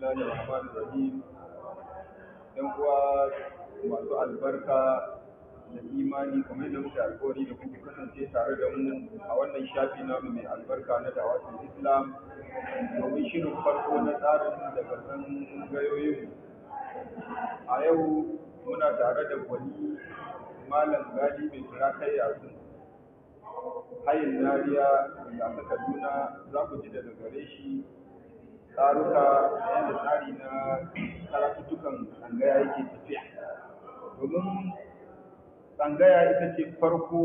الله الرحمن الرحيم ‘yan uwa masu albarka da imani kamar da muka alkawari da kuka kasance tare da mu a wannan shafi namu mai albarka na dawatul islam domin shirin farko na tsarin daga gayoyin a yau muna tare da gwani malam gadi mai kira kai yasu hayin nariya da aka kaduna za ku ji daga gare shi tsaruka yadda tsari na karatuttukan tsangaya yake tafiya domin tsangaya ita ce farko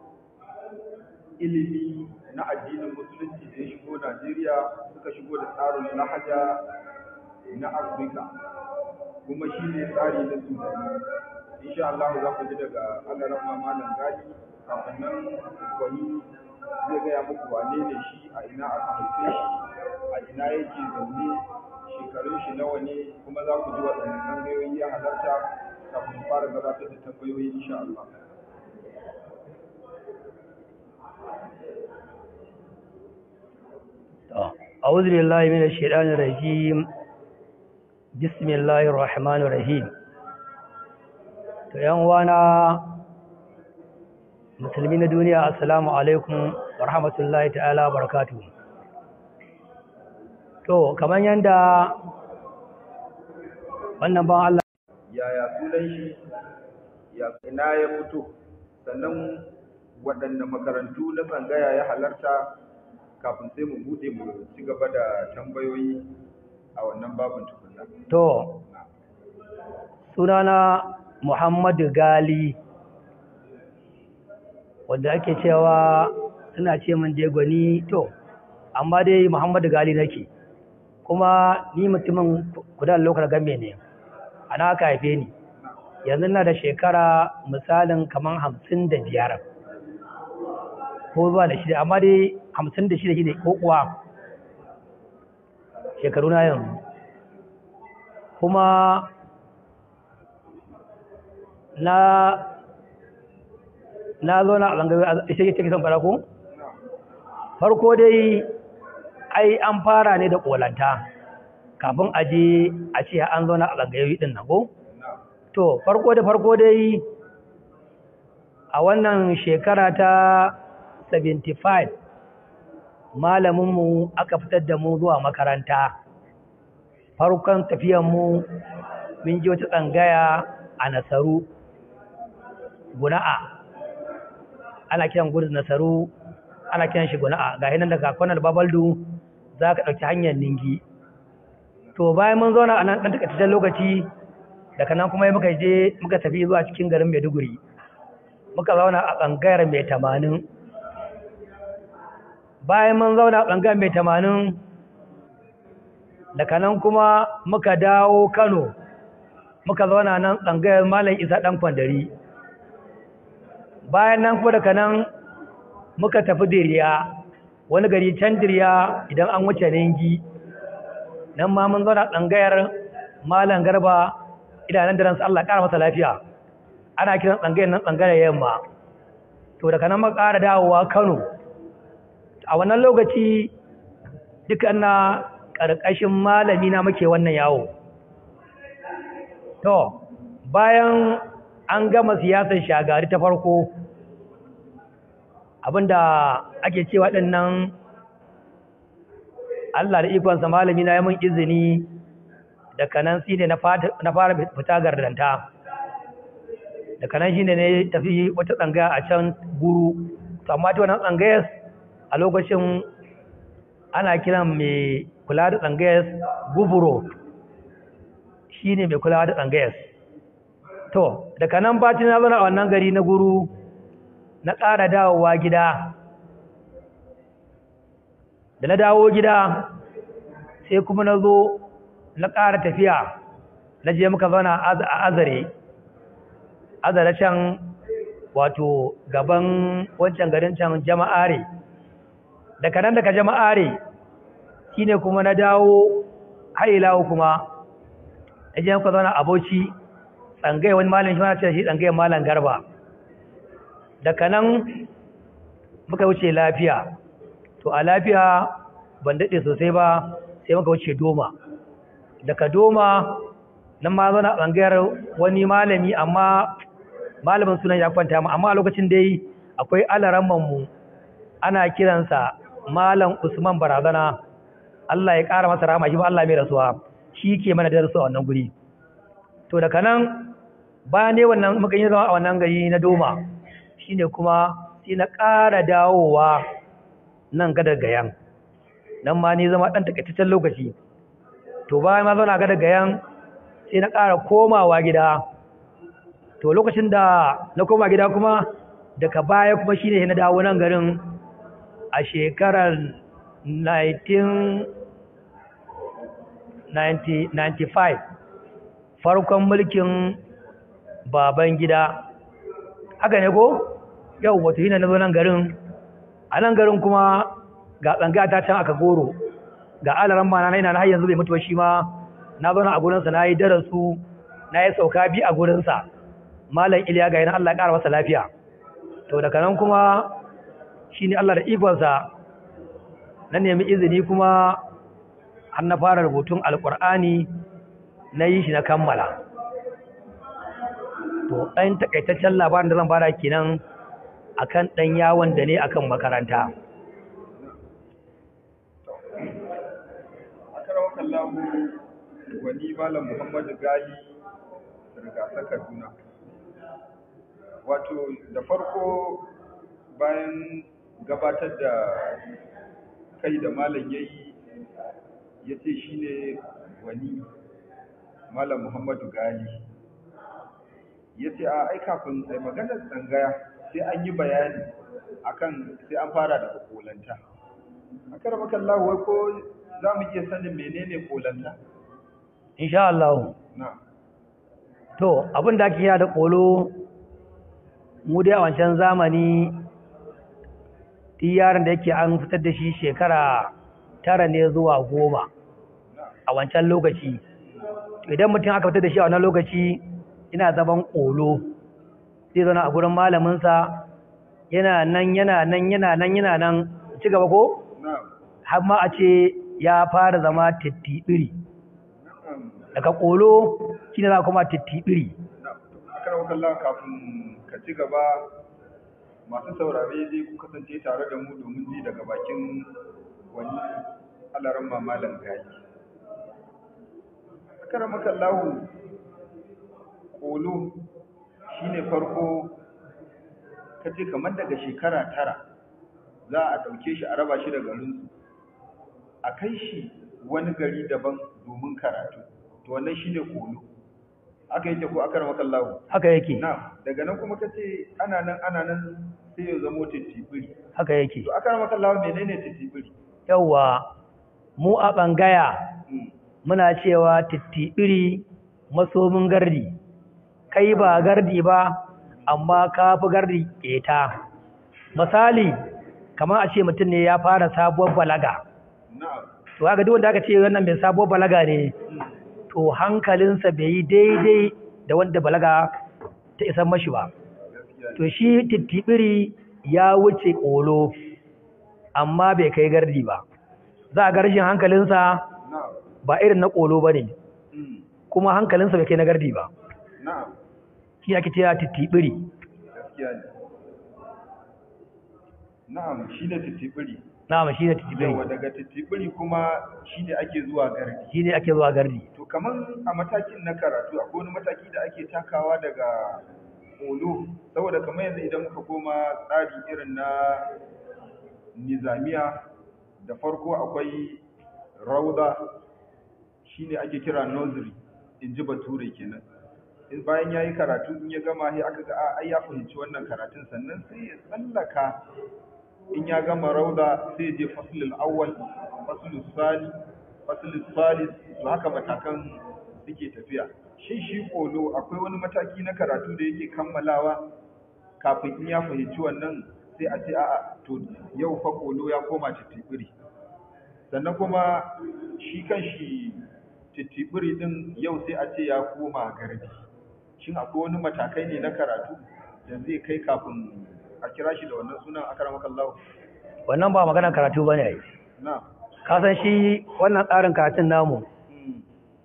ilimi na addinin musulunci da ya shigo najeriya suka shigo da tsarin lahaja na afirka kuma shi ne tsari na sudani insha Allah za ku ji daga alaran malam gadi kafin nan wani zai gaya muku wane ne shi a ina aka haife shi a ina yake zaune shekarun shi nawa ne kuma za ku ji waɗannan tambayoyi ya halarta kafin fara gabatar da tambayoyi insha Allah. أعوذ بالله من الشيطان الرجيم بسم الله الرحمن الرحيم to yan wana musulmi na duniya assalamu alaikum wa rahmatullahi ta'ala barakatuhu to kamar yanda wannan ban Allah yaya sunan shi ya ina ya fito sannan waɗanne makarantu na tsangaya ya halarta kafin sai mu bude mu ci gaba da tambayoyi a wannan babin tukunna to sunana Muhammadu Gali wanda ake cewa suna ce min je gwani to amma dai Muhammadu Gali nake kuma ni mutumin kudan lokar game ne ana aka haife ni yanzu na da shekara misalin kamar hamsin da biyar ko zuwa da shida amma dai hamsin da shida shine ko kuwa shekaru na yanzu kuma na na zo na ɓangare ishe ke cikin fara ko farko dai ai an fara ne da ƙolanta kafin a je a ce an zo na ɓangare ɗin nan ko to farko da farko dai a wannan shekara ta 75 malaminmu aka fitar da mu zuwa makaranta farkon tafiyanmu mun ji wata tsangaya a nasaru guna'a ana kiran gudun nasaru ana kiran shi guna'a ga hinan daga kwanar babaldu za ka ɗauki hanyar ningi to bayan mun zauna a nan ɗan takaitaccen lokaci daga nan kuma muka je muka tafi zuwa cikin garin maiduguri muka zauna a tsangayar mai tamanin bayan mun zauna a tsangayar mai tamanin daga nan kuma muka dawo kano muka zauna nan tsangayar malam isa ɗan kwandari bayan nan kuma daga nan muka tafi diriya wani gari can diriya idan an wuce ningi nan ma mun zauna tsangayar malam garba idanun da ransu Allah ƙara masa lafiya ana kiran tsangayar nan tsangayar yamma to daga nan muka ƙara dawowa Kano a wannan lokaci duka na ƙarƙashin malami na muke wannan yawo to bayan an gama siyasar shagari ta farko abinda ake cewa ɗinnan Allah da ikonsa malami na mun izini daga nan shi ne na fara fita gardanta daga nan shi ne ne tafi wata tsangaya a can guru to amma ta wannan tsangayar a lokacin ana kiran mai kula da tsangayar guburo shi ne mai kula da tsangayar to daga nan bacin na zana a wannan gari na guru na ƙara dawowa gida da na dawo gida sai kuma na zo na ƙara tafiya na je muka zauna a azare azare can wato gaban wancan garin can jama'are daga nan daga jama'are shine kuma na dawo hailawo kuma na je muka zauna aboci tsangai wani malin shi mana ce shi tsangai malam garba daga nan muka wuce lafiya to a lafiya ban daɗe sosai ba sai muka wuce doma daga doma nan ma zauna a tsangayar wani malami amma malamin sunan ya kwanta mu amma a lokacin dai akwai alaramman mu ana kiransa malam usman barazana Allah ya ƙara masa rahama shi ba Allah mai rasuwa shi ke mana darasu a wannan guri to daga nan bayan ne wannan muka yi zama a wannan gari na doma shine kuma sai na ƙara dawowa nan gadar gayan nan ma ni zama ɗan takaitaccen lokaci to bayan ma zauna gadar gayan sai na ƙara komawa gida to lokacin da na koma gida kuma daga baya kuma shine na dawo nan garin a shekarar 1995 farkon mulkin baban gida haka ne ko yau wato yi na zo nan garin a nan garin kuma ga tsanga ta can aka goro ga alaran ma na yana na har yanzu bai mutu ba shi ma na zauna a gurinsa na yi darasu na yi sauka bi a gurinsa malam iliya ga yana Allah ya ƙara masa lafiya to daga nan kuma shi ne Allah da ikonsa na nemi izini kuma har na fara rubutun alƙur'ani na yi shi na kammala to ɗan takaitaccen labarin da zan bada kenan akan ɗan yawon da ne akan makaranta kallahu wani malam muhammadu gali rigasa kaduna wato da farko bayan gabatar da kai da malam ya yi ya ce shi ne wani malam muhammadu gali ya ce a ai kafin sai maganar tsangaya sai an yi bayani akan sai an fara daga kolanta a karbakan lahuwa ko za mu iya sanin menene kolanta insha Allah na to abin da ake da kolo mu dai a wancan zamani yaron da yake an fitar da shi shekara tara ne zuwa goma a wancan lokaci idan mutum aka fitar da shi a wannan lokaci ina zaman kolo zai zauna a gurin malaminsa yana nan yana nan yana nan yana nan ci gaba ko na har ma a ce ya fara zama tittibiri daga kolo shi ne za kuma tittibiri akarwa kallon kafin ka ci gaba masu saurare dai ku kasance tare da mu domin ji daga bakin wani alaran mamalan gaji akarwa kallahu kolo shine farko ka ce kamar daga shekara tara za a ɗauke shi a raba shi da garinsu a kai shi wani gari daban domin karatu to wannan shine kolo aka yake ko aka rama kallahu haka yake na daga nan kuma kace ana nan ana nan sai ya zamo titibiri haka yake to aka rama kallahu menene titibiri yawwa mu a ɓangaya Mm. muna cewa tittibiri masomin gardi kai ba gardi ba amma ka fi gardi ƙeta misali kamar a ce mutum ne ya fara sabuwar balaga na'am to haka duk wanda aka ce wannan mai sabuwar balaga ne Mm. to hankalinsa bai yi daidai da wanda balaga ta isan mashi ba gaskiya ne. to shi tittibiri ya wuce ƙolo amma bai kai gardi ba za a ga rashin hankalinsa na'am ba irin na ƙolo ba ne Mm. kuma hankalinsa bai kai na gardi ba na'am shi ake cewa tittibiri gaskiya ne na'am shine titibiri na'am shi ne tittibiri yawa daga titibiri kuma shine ake zuwa gardi shi ne ake zuwa gardi to kaman a matakin na karatu akwai wani mataki da ake takawa daga olo saboda kamar yanzu idan muka koma tsari irin na nizamiya da farko akwai rauda shine ake kira nursery in ji bature kenan in bayan ya yi karatu in ya gama sai aka ga a ai ya fahimci wannan karatun sannan sai ya tsallaka in ya gama rauda sai ya je faslul awwal faslul sani faslul salis to haka matakan suke tafiya shin shi kolo akwai wani mataki na karatu da yake kammalawa kafin in ya fahimci wannan sai a ce a'a to yau fa kolo ya koma titibiri sannan kuma shi kan shi titibiri din yau sai a ce ya koma garbi shin akwai wani matakai ne na karatu da zai kai kafin a kira shi da wannan sunan akramakallahu wannan ba maganar karatu ba ne na ka san shi wannan tsarin karatun namu mm,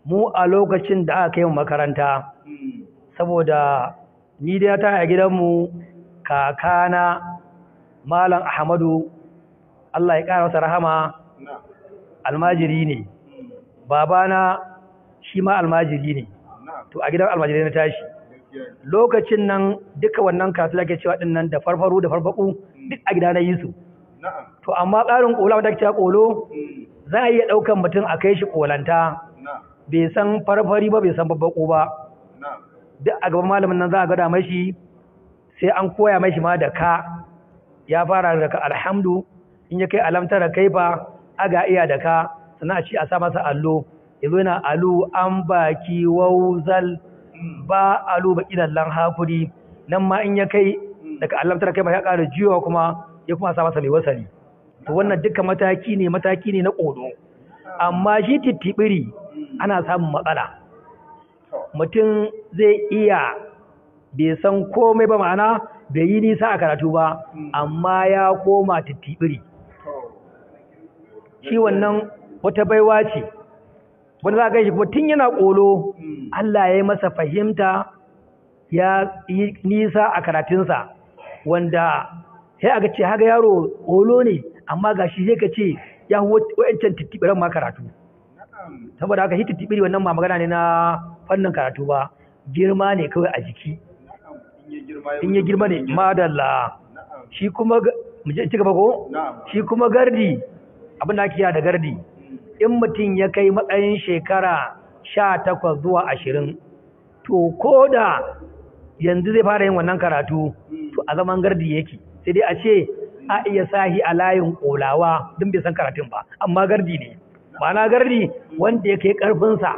mu a lokacin da aka kai mu makaranta Mm. saboda ni da ta a gidanmu kakana malam ahmadu Allah ya ƙara masa rahama Na'am. almajiri ne Mm. babana shi ma almajiri ne Na'am. to a gidan almajiri na tashi Gaskiya ne. lokacin nan duka wannan kasu da ke cewa din nan da farfaru da farfaku duk a gida na yi su Na'am. to amma tsarin kola wadda cewa kolo Mm. za a iya ɗaukan mutum a kai shi kolanta Na'am. bai san farfari ba bai san babbaƙo ba Na'am. duk a gaban malamin nan za a gada mashi sai an koya mashi ma da ka ya fara da ka alhamdu in ya kai alamtar da kaifa aga iya da ka sannan a ci a sa masa allo ya zo yana alu an baki wauzal Mm. ba alu baki lallan hakuri nan ma in ya kai daga alamtar kaifa ya ƙara jiwa kuma ya kuma sa masa mai wasali to wannan duka mataki ne mataki ne na ƙodo amma shi tittibiri ana samun matsala To. mutum zai iya bai san komai ba ma'ana bai yi nisa a karatu ba amma ya koma tittibiri To. shi wannan wata baiwa ce wanda za a gaishe kuma tun yana ƙolo Mm. Allah ya yi masa fahimta ya yi nisa a karatunsa wanda sai aka ce haka yaro ƙolo ne amma ga shi sai ka ce ya wa'ancan tittibiran ma karatu Na'am. saboda haka shi tittibiri wannan ba magana ne na fannin karatu ba girma ne kawai a jiki Na'am. In ya girma in ya girma ne madalla Na'am. shi kuma ga- mu je ci gaba ko Na'am. shi kuma gardi abin da ake kira da gardi Mm. in mutum ya kai matsayin shekara sha takwas zuwa ashirin to ko da yanzu zai fara yin wannan karatu to a zaman gardi yake sai dai a ce a iya sahi a layin kolawa don bai san karatun ba amma gardi ne ma'ana gardi wanda ya kai karfinsa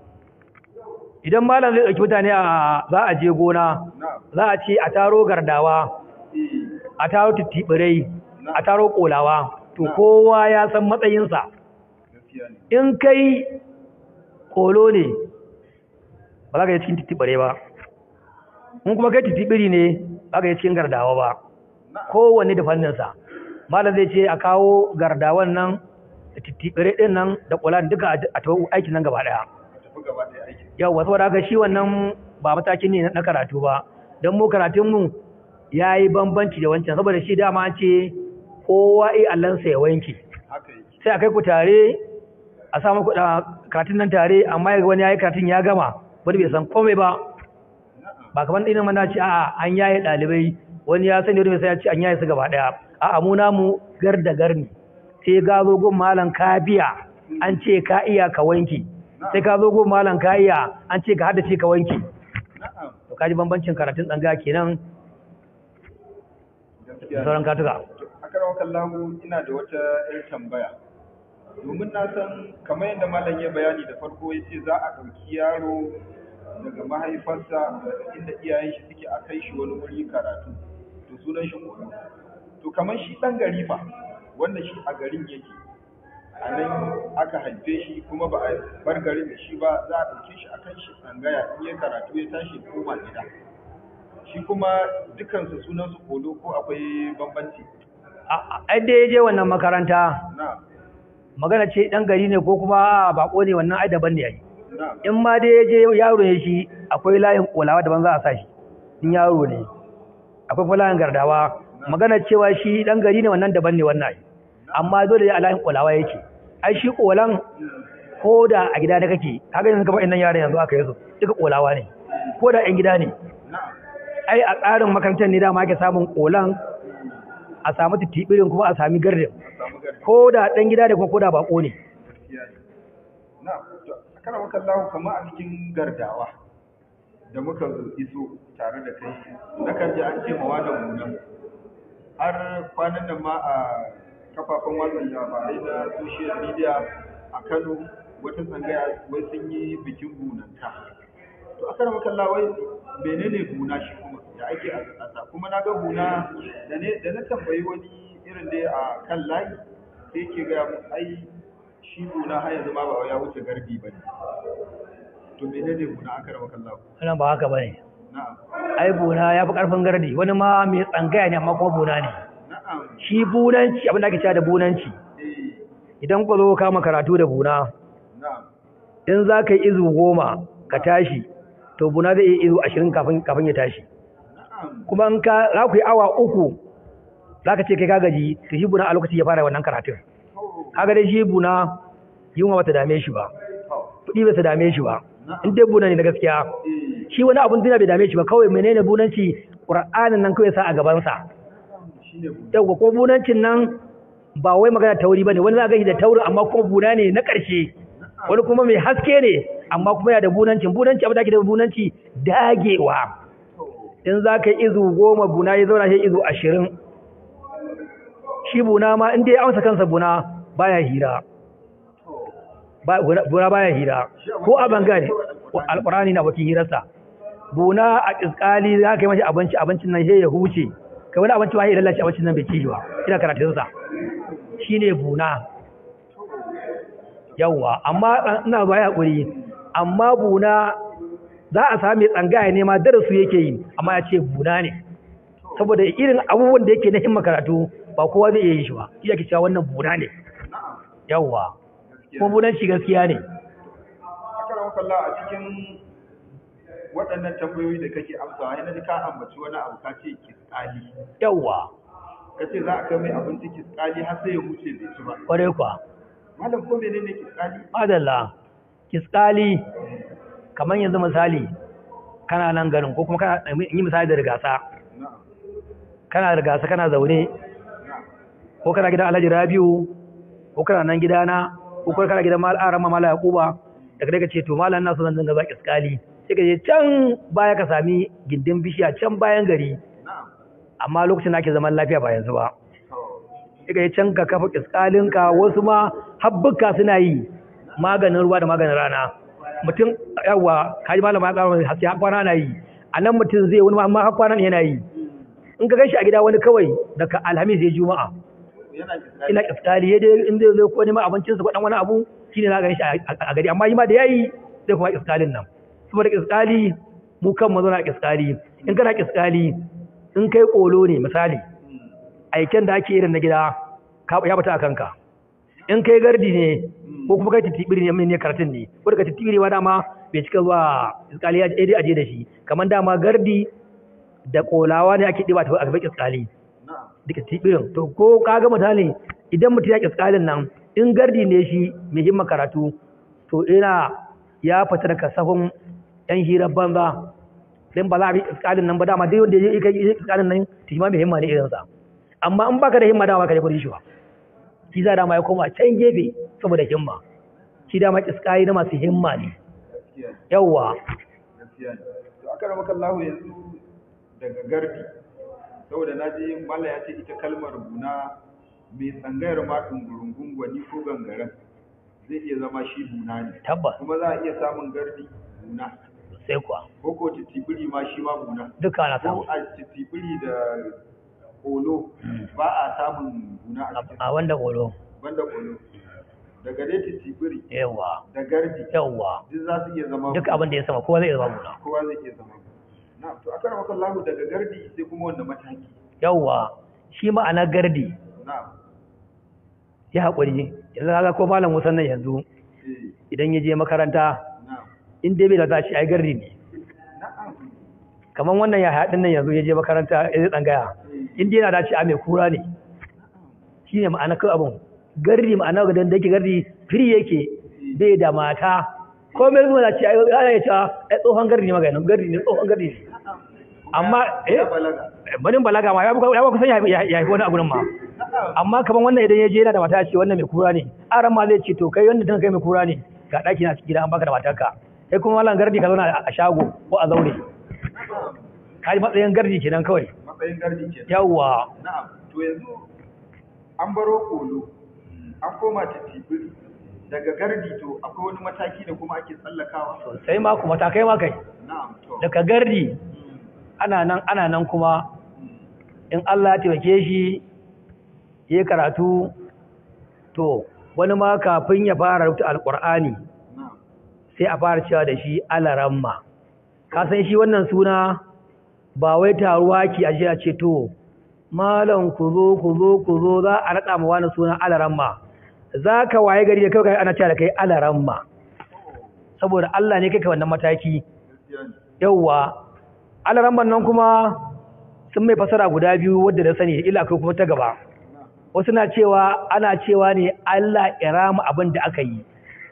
idan malam zai ɗauki mutane a za a je gona Na'am. za a ce a taro gardawa Eh. a taro tittibirai a taro kolawa to Na. kowa ya san matsayinsa Gaskiya ne. in kai kolo ne ba za ka yi cikin titibare ba in kuma kai titibiri ne ba ka yi cikin gardawa ba Na'am. kowanne da fanninsa malam zai ce a kawo gardawan nan da titibire din nan da kula duka a- a tawo aikin nan gaba daya A tafi gaba ɗaya aikin. yau wasu wadda haka shi wannan ba matakin ne na karatu ba don mu karatunmu ya yi bambanci da wancan saboda shi dama an ce kowa iya allansa ya wanke Haka yake. sai a kai ku tare a samu kuɗa karatun nan tare amma yaga wani ya yi karatun ya gama wani bai san komai ba Na'am. ba kamar ɗinin mana ce a'a an yaye ɗalibai wani ya sani wani bai sai ya ce an yaye su gaba ɗaya a'a mu namu gar da gar ne sai ka zo gun malam ka biya an ce ka iya ka wanke sai ka zo gun malam ka iya an ce ka haddace ka wanke Na'am. to kaji bambancin karatun tsanga kenan Gaskiya da ne. sauran katuka Akarwa kallahu ina da wata ‘yar tambaya. Domin na san kamar yadda malam ya bayani da farko ya ce za a ɗauki yaro daga mahaifarsa daga inda iyayen shi suke a kai shi wani wuri karatu. To sunan shi koyo. To kamar shi ɗan gari fa wanda shi a garin yake. A nan aka haife shi kuma ba a bar garin da shi ba za a ɗauke shi a kan shi tsangaya in ya karatu ya tashi ya koma gida. Shi kuma dukansu sunansu kolo ko akwai bambanci. ai da ya je wannan makaranta Na, magana ce ɗan gari ne ko kuma bako ne wannan ai daban ne yayi na, in ma dai ya je yaro ya shi akwai layin kolawa daban za a sa shi in yaro ne akwai kuma layin gardawa magana cewa shi dan gari ne wannan daban ne wannan amma dole a layin kolawa yake ai shi kolan ko da a gida da kake kaga yanzu kamar innan yaran yanzu aka yi su duka kolawa ne ko da yan gida ne na, ai a tsarin makarantar ne dama ake samun kolan a samu titibirin kuma a sami gardin samu gari. ko da dan gida da kuma ko da bako ne Gaskiya ne. Na, to, a kana maka lahu kamar a cikin gardawa da muka iso tare da kai, na kan ji an ce mawa da muna. Har kwanan nan ma a kafafen watsa labarai na social media a Kano wata tsangaya wai sun yi bikin bunanta. To a kana maka lahu wai menene buna shi kuma da ake a ƙasa kuma na ga buna da ne da na tambayi wani irin dai a kan layi sai ke gaya mu ai shi buna har yanzu ma ba wai ya wuce garbi ba ne to menene buna aka raba kan lahu wannan ba haka bane na'am ai buna ya fi ƙarfin gardi wani ma mai tsangaya ne amma kuma buna ne na'am shi bunanci abin da ake cewa da bunanci eh idan ku zo kama karatu da buna na'am in za ka yi izu goma ka tashi to buna zai yi izu ashirin kafin kafin ya tashi na'am kuma in ka za ku yi awa uku za ka ce kai ka gaji to shi buna a lokaci ya fara wannan karatun to kaga dai shi buna yunwa bata dame shi ba to kuɗi ba su dame shi ba in dai buna ne na gaskiya eh shi wani abun duniya bai dame shi ba kawai menene bunanci qur'anin nan kawai sa a gabansa shine bu yawwa ko bunancin nan ba wai magana tauri bane wani za ga shi da taurin amma kuma buna ne na ƙarshe wani kuma mai haske ne amma kuma yana da bunancin bunanci abin da ake da bunanci dagewa to in za ka yi izu goma buna ya zauna shi izu ashirin shi buna ma in dai ya amsa kansa buna baya hira to ba- buna buna baya hira ko a bangare alƙurani na bakin hirarsa buna a ƙisƙali za ka yi mashi abinci abincin nan sai ya huce kai wani abinci ma ya lalace abincin nan bai ci shi ba ina karatunsa shi ne buna yawwa amma ina ba ya haƙuri amma buna za a sami tsangaya ne ma darasu yake yi amma ya ce buna ne saboda irin abubuwan da yake na himma karatu ba kowa zai iya yi shi ba shi yake cewa wannan buna ne na'am yawwa gaskiya kuma bunan shi gaskiya ne akaran kalla a cikin waɗannan tambayoyi da kake amsawa yana ji ka ambaci wani abu ka ce kiskali yawwa ka ce za a kai mai abinci kiskali har sai ya huce bai ci ba kwarai kwa malam ko menene kiskali madalla kiskali kamar yanzu misali kana nan garin ko kuma kana yi misali da rigasa na'am kana da rigasa kana zaune na'am ko kana gidan alhaji rabiu ko kana nan gidana ko kuma kana gidan mal'aran ma mala yaquba daga daga ce to malam na so zan dinga baki iskali sai ka je can baya ka sami gindin bishiya can bayan gari na'am amma lokacin da ake zaman lafiya ba yanzu ba to sai ka je can ka kafa iskalinka wasu ma habbuka suna yi maganin ruwa da maganin rana mutum yawa kaji malam ya karo haske har kwana na yi a nan mutum zai wani ma amma har kwana ne yana yi in ka gashi a gida wani kawai daga alhamis ya juma'a yana kiskali ina iftali ya dai in zai zo ko neman abincin su ko dan wani abu shine na ganin shi a a gari amma yi ma da yayi zai kuma iskalin nan saboda iskali mu kan mu zauna iskali in kana iskali in kai kolo ne misali aiken da ake irin na gida ka ya bata a kanka in kai gardi ne ko kuma kai titibiri ne ne karatun ne ko daga titibiri ma dama bai cika zuwa iskali ya dai aje da shi kamar dama gardi da kolawa ne ake diba ta a gaban iskali na'am duka tibirin to ko kaga misali idan mutum ya kiskalin nan in gardi ne shi mai himma karatu to ina ya fita daga sahun yan hirar banza dan ba za a bi kiskalin nan ba dama dai wanda ya yi kiskalin nan to shi ma mai himma ne irinsa amma in baka da himma dama ka je kudi shi ba shi za dama ya koma can gefe saboda himma shi dama kiskali na masu himma ne gaskiya ne yawwa gaskiya ne to aka rama kallahu yanzu daga gardi saboda na ji mala ya ce ita kalmar buna mai tsangayar ma ɗungurungun gwani ko gangaren zai iya zama shi buna ne tabbas kuma za a iya samun gardi buna sai kuwa ko ko titibiri ma shi ma buna duka ana samu ko a titibiri da kolo ba a samun buna a cikin a wanda kolo banda kolo daga dai titibiri yawwa da gardi yawwa duk za su iya zama duk abin da ya sama kowa zai zama buna kowa zai iya zama na to aka rama kallahu daga gardi sai kuma wanda mataki yawwa shi ma'ana gardi na ya haƙuri yanzu kaga ko malam musan nan yanzu eh idan ya je makaranta na in dai bai da za shi ai gardi ne na'am kamar wannan ya haɗin nan yanzu ya je makaranta ya zai tsangaya in dai yana da shi a mai kura ne shi ne ma'ana kawai abin gardi ma'ana ga da yake gardi firi yake bai da mata ko mai zuwa na ce ai ana ya ce ai tsohon gardi ne maganin gardi ne tsohon gardi ne amma eh ya balaga banin balaga ma ya fi ya fi kusan ya ya ya fi wani abu nan ma na'am amma kaman wannan idan ya je yana da mata ce wannan mai kura ne aran ma zai ce to kai wannan tana kai mai kura ne ga ɗaki na cikin gida an baka da matarka kai kuma mallan gardi ka zauna a shago ko a zaure na'am ka ji matsayin gardi kenan kawai matsayin gardi ke yawwa na'am to yanzu an baro kolo an koma titibiri daga gardi to akwai wani mataki da kuma ake tsallakawa sai ma kuma ta kai ma kai na'am to daga gardi ana nan ana nan kuma in Allah ya taimake shi ya karatu to wani ma kafin ya fara rubuta alqur'ani na'am sai a fara cewa da shi alaramma ka san shi wannan suna ba wai taruwa ki aje a ce to malam ku zo ku zo ku zo za a rada ma wani suna alaramma za ka waye gari da kai ana cewa da kai alaramma saboda Allah ne kai ka wannan mataki gaskiya ne yawwa alaramban nan kuma sun mai fasara guda biyu wadda da sani ila akwai kuma ta gaba wasu na cewa ana cewa ne Allah ya rama abin da aka yi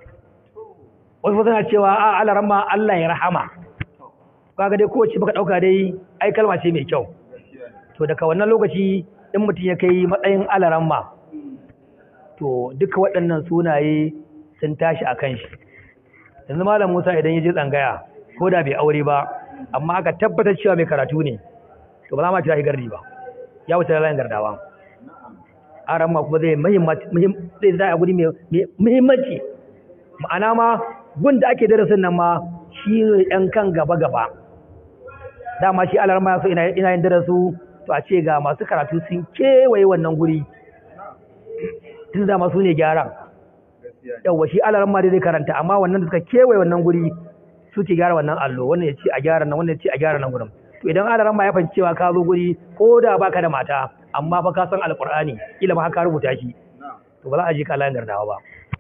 wasu suna cewa a alaramma Allah ya rahama kaga dai kowace baka dauka dai ai kalma ce mai kyau gaskiya ne to daga wannan lokaci in mutum ya kai matsayin alaramma to duka waɗannan sunaye sun tashi a kan shi yanzu malam musa idan ya je tsangaya ko da bai aure ba amma aka tabbatar cewa mai karatu ne to ba za ma kira shi gardi ba ya wuce layin gardawa na'am aran ma kuma zai muhimmanci zai zai a guri mai muhimmanci ma'ana ma gun da ake darasin nan ma shi ne ɗan kan gaba gaba dama shi alar ma so ina ina yin darasu to a ce ga masu karatu sun kewaye wannan guri tun da masu ne gyaran gaskiya ne yawwa shi alar ma dai zai karanta amma wannan da suka kewaye wannan guri suke gyara wannan allo wannan ya ce a gyara nan wannan ya ce a gyara nan gurin to idan alar ma ya fahimci cewa ka zo guri ko da baka da mata amma fa ka san alqur'ani kila ma ka rubuta shi na'am to ba za a ji ka layin gardawa ba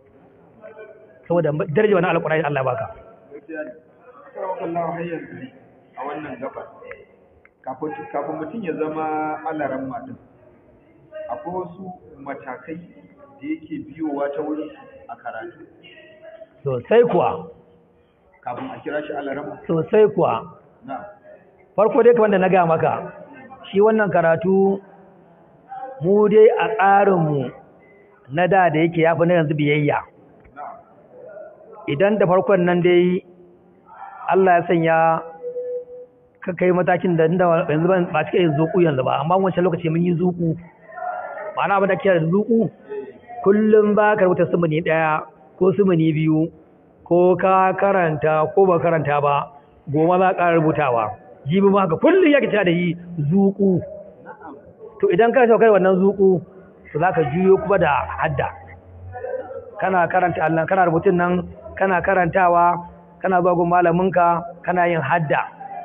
saboda daraja wannan alqur'ani Allah ya baka gaskiya ne karawa kallawa har yanzu a wannan gabar kafin kafin mutum ya zama alaran matan akwai wasu matakai da yake biyowa ta wurin a karatu sosai kuwa kafin a kira shi alaran sosai kuwa na'am farko dai kamar da na gaya maka shi wannan karatu mu dai a tsarinmu na da da yake yafi na yanzu biyayya na'am idan da farkon nan dai Allah ya sanya ka kai matakin da inda yanzu ban ba cika yin zuku yanzu ba amma wancan lokaci mun yi zuku ma'ana abin da ke da zuku kullum ba ka rubuta sumuni ɗaya ko sumuni biyu ko ka karanta ko ba karanta ba goma za ka rubutawa jibi ma haka kullum ya kita da yi zuku na'am to idan ka saukai wannan zuku to za ka juyo kuma da hadda kana karanta Allah kana rubutun nan kana karantawa kana zuwa gun malaminka kana yin hadda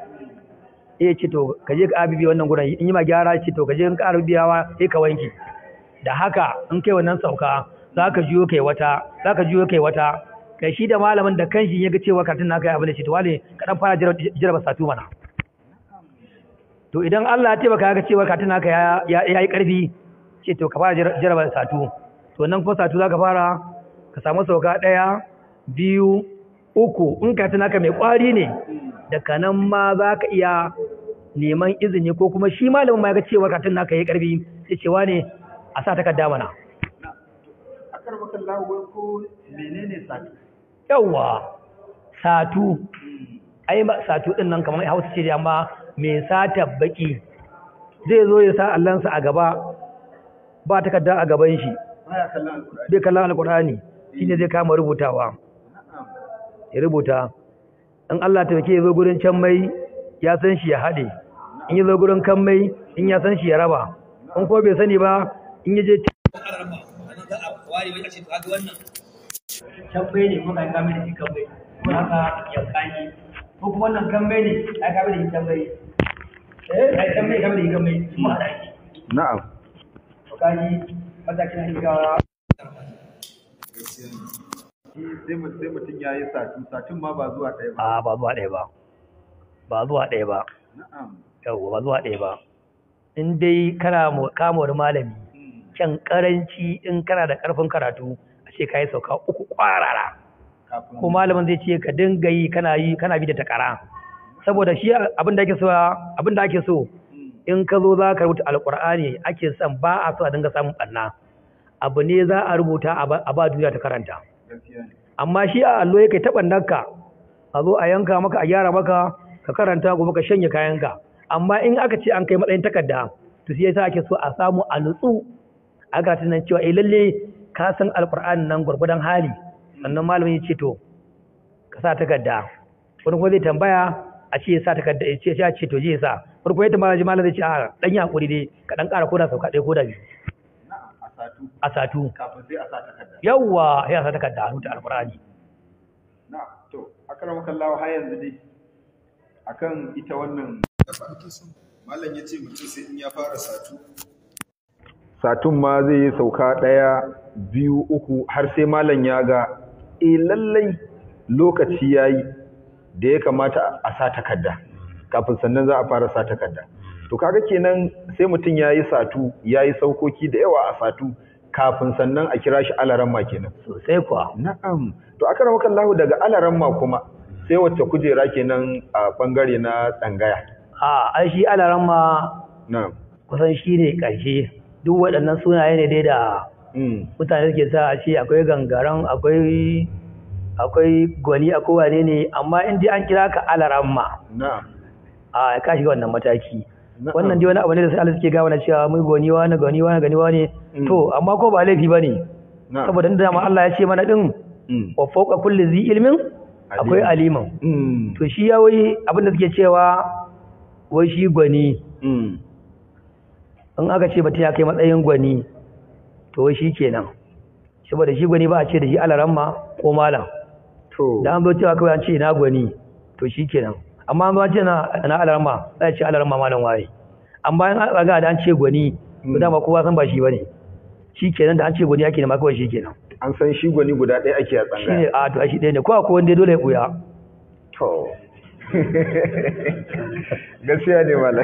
eh ce to ka je ka abibi wannan gurin in yi ma gyara ce to ka je in ka abibiyawa sai ka wanke da haka in kai wannan sauka za ka juyo kai wata za ka juyo kai wata kai shi da malamin da kanshi ya ga cewa karatun naka ya abin da shi to wale ka dan fara jaraba satu mana to idan Allah ya taimaka ga cewa karatun naka ya ya yi karfi ce to ka fara jaraba satu to nan ko satu za ka fara ka samu sauka ɗaya biyu uku in karatun naka mai kwari ne daga nan ma za ka iya neman izini ko kuma shi malamin ma ya ga cewa karatun naka ya yi karfi sai cewa ne a sa takarda mana a karbakan lawo ko menene sati yawwa satu ai ba satu din nan kamar hausa ce dai amma mai sata baki zai zo ya sa allansa a gaba ba takarda a gaban shi baya kallon alkur'ani bai kallon alkur'ani shine zai kama rubutawa na'am ya rubuta in Allah ta ya zo gurin can mai ya san shi ya haɗe in ya zo gurin kan mai in ya san shi ya raba in ko bai sani ba in ya je can mai ne kuma ka kame da shi kan mai kuma haka ya kani ko kuma wannan kan mai ne ka kame da shi kan mai eh ai kan mai kame da shi kan mai kuma da shi na'am to kaji matakin hikawa sai mu- sai mutum ya yi sati satin ma ba zuwa ɗaya ba a ba zuwa ɗaya ba ba zuwa ɗaya ba na'am yawwa ba zuwa ɗaya ba in dai kana mu- kama wani malami Hmm. can karanci in kana da karfin karatu a ce ka yi sauka uku kwarara kafin ko malamin zai ce ka dinga yi kana yi kana bi da takara saboda shi abin da ake so abin da ake so Hmm. in ka zo za ka rubuta alkur'ani ake son ba a so a dinga samun ɓanna abu ne za a rubuta a ba- a ba duniya ta karanta gaskiya ne amma shi a allo yake taɓa nanka a zo a yanka maka a gyara maka ka karanta gobe ka shanye kayanka amma in aka ce an kai matsayin takarda to sai yasa ake so a samu a nutsu a ga tunan cewa eh lalle ka san alqur'ani nan gurgudan hali sannan malamin ya ce to ka sa takarda wani kuma zai tambaya a ce ya sa takarda ya ce ya ce to je ya sa wani kuma ya tambaya ji malamin zai ce a dan yi hakuri dai ka dan ƙara koda sauka ɗaya koda biyu na'am a satu a satu kafin sai a sa takarda yawwa ya sa takarda a rubuta alqur'ani na'am to akramakan lawo har yanzu dai akan ita wannan malam ya ce mutum sai in ya fara satu satun ma zai yi sauka ɗaya biyu uku har sai malam ya ga e lallai lokaci yayi da ya kamata a sa takarda kafin sannan za a fara sa takarda to kaga kenan sai mutum yayi satu yayi saukoki da yawa a satu kafin sannan a kira shi alaramma kenan sosai kuwa na'am to akramaka Allah daga alaramma kuma sai wacce kujera kenan a bangare na tsangaya a ai shi alaramma na'am kusan shi ne ƙarshe duk waɗannan sunaye ne dai da mm mutane suke sa a ce akwai gangaren akwai akwai gwani akwai wane ne amma in dai an kira ka alaramma na'am a ka shiga wannan mataki Na'am. wannan dai wani abu ne da sai Allah suke gawa na cewa mai gwani wani gwani wani gani wani Mm. to amma ko ba laifi bane na'am saboda inda dama Allah ya ce mana din mm wa fawqa kulli zi ilmin akwai aliman mm to shi ya wai abin da suke cewa wai shi gwani mm in aka ce mutum ya kai matsayin gwani to wai shi kenan saboda shi gwani ba a ce da shi alaramma ko malam to da an zo cewa kawai an ce ina gwani to shi kenan amma an zo an ce na na alaramma za a ce alaramma malam waye amma in an raga da an ce gwani to dama kowa san ba shi bane shi kenan da an ce gwani ake nema kawai shi kenan an san shi gwani guda ɗaya ake a shi ne tsangaya a to a shi ɗaya ne ko akwai wanda ya dole ya ɓuya to gaskiya ne malam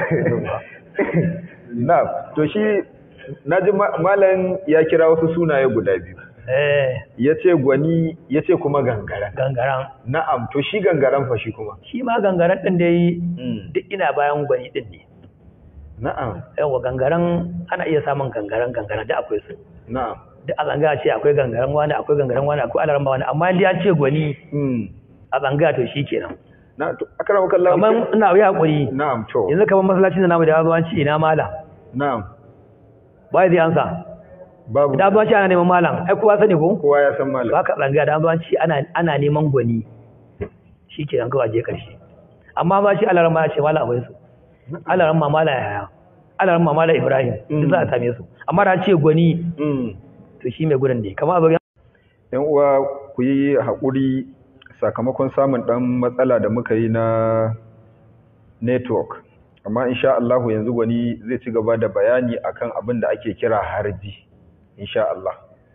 na to shi naji ma- malam ya kira wasu sunaye guda biyu eh ya ce gwani ya ce kuma gangaren gangaran na'am to shi gangaren fa shi kuma shi ma gangaran ɗin da yi Mm. duk ina bayan gwani ɗin ne na'am yawa gangaren ana iya samun gangaren gangaren da akwai su na'am duk a zanga ce akwai gangaren wani akwai gangaren wani akwai alarma wani amma inda ya ce gwani Mm. a zanga to shi kenan na to akrama kallahu kamar ina yi hakuri na'am to yanzu kamar masallacin da namu da yazo an ce ina malam na'am ba zai ansa babu idan zo an ce ana neman malam ai kowa sani ko kowa ya san malam ba ka zanga da an zo an ce ana ana neman gwani shi kenan kawai je karshe amma ba shi alarma ya ce malam abai su alarma malam yaya alarma malam ibrahim duk za a same su amma da an ce gwani Mm. to shi mai gurin ne kamar a zo yan uwa ku yi haƙuri sakamakon samun ɗan matsala da muka yi na network amma insha Allah yanzu gwani zai ci gaba da bayani akan abin da ake kira harji insha Allah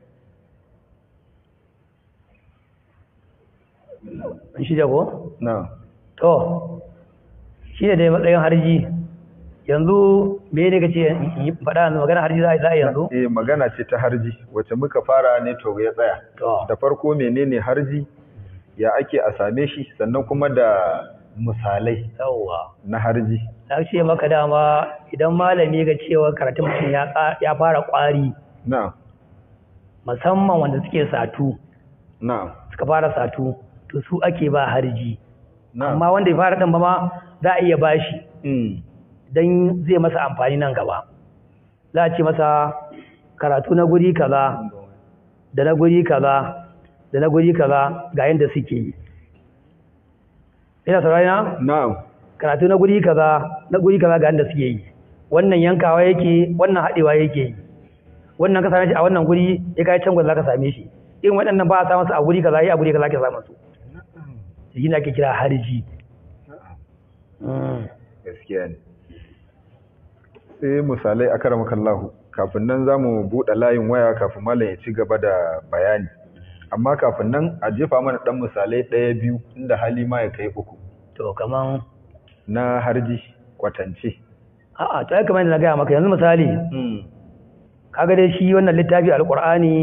an shi jago na To, shi ne dai matsayin harji, yanzu me ne ka ce faɗa yanzu magana harji za a yi za a yi yanzu? eh magana ce ta harji wacce muka fara network ya tsaya To, da farko menene harji ya ake a same shi sannan kuma da misalai yawwa. na harji Na ce maka dama idan malami ga cewa karatun mutum ya ƙa- ya fara ƙwari, na musamman wanda suke satu, na suka fara satu, to su ake ba harji. na Amma wanda ya fara ɗin ba ma za a iya bashi mm. don zai masa amfani nan gaba. Za a ce masa karatu na guri kaza, da na guri kaza da na guri kaza ga yadda suke yi ina saurari na na'am karatu na guri kaza na guri kaza ga yadda suke yi wannan yankawa yake wannan haɗewa yake yi wannan ka same shi a wannan guri ya kai can za ka same shi irin waɗannan ba a samun su a guri kaza ya a guri kaza ke samun su shi ne ake kira harji Mm. gaskiya ne sai misalai a karamakan lahu kafin nan za mu buɗe layin waya kafin malam ya ci gaba da bayani amma kafin nan a jefa mana ɗan misalai ɗaya biyu inda hali ma ya kai uku to kaman na harji kwatance a'a to ai kamar yadda na gaya maka yanzu misali kaga dai shi wannan littafi alqur'ani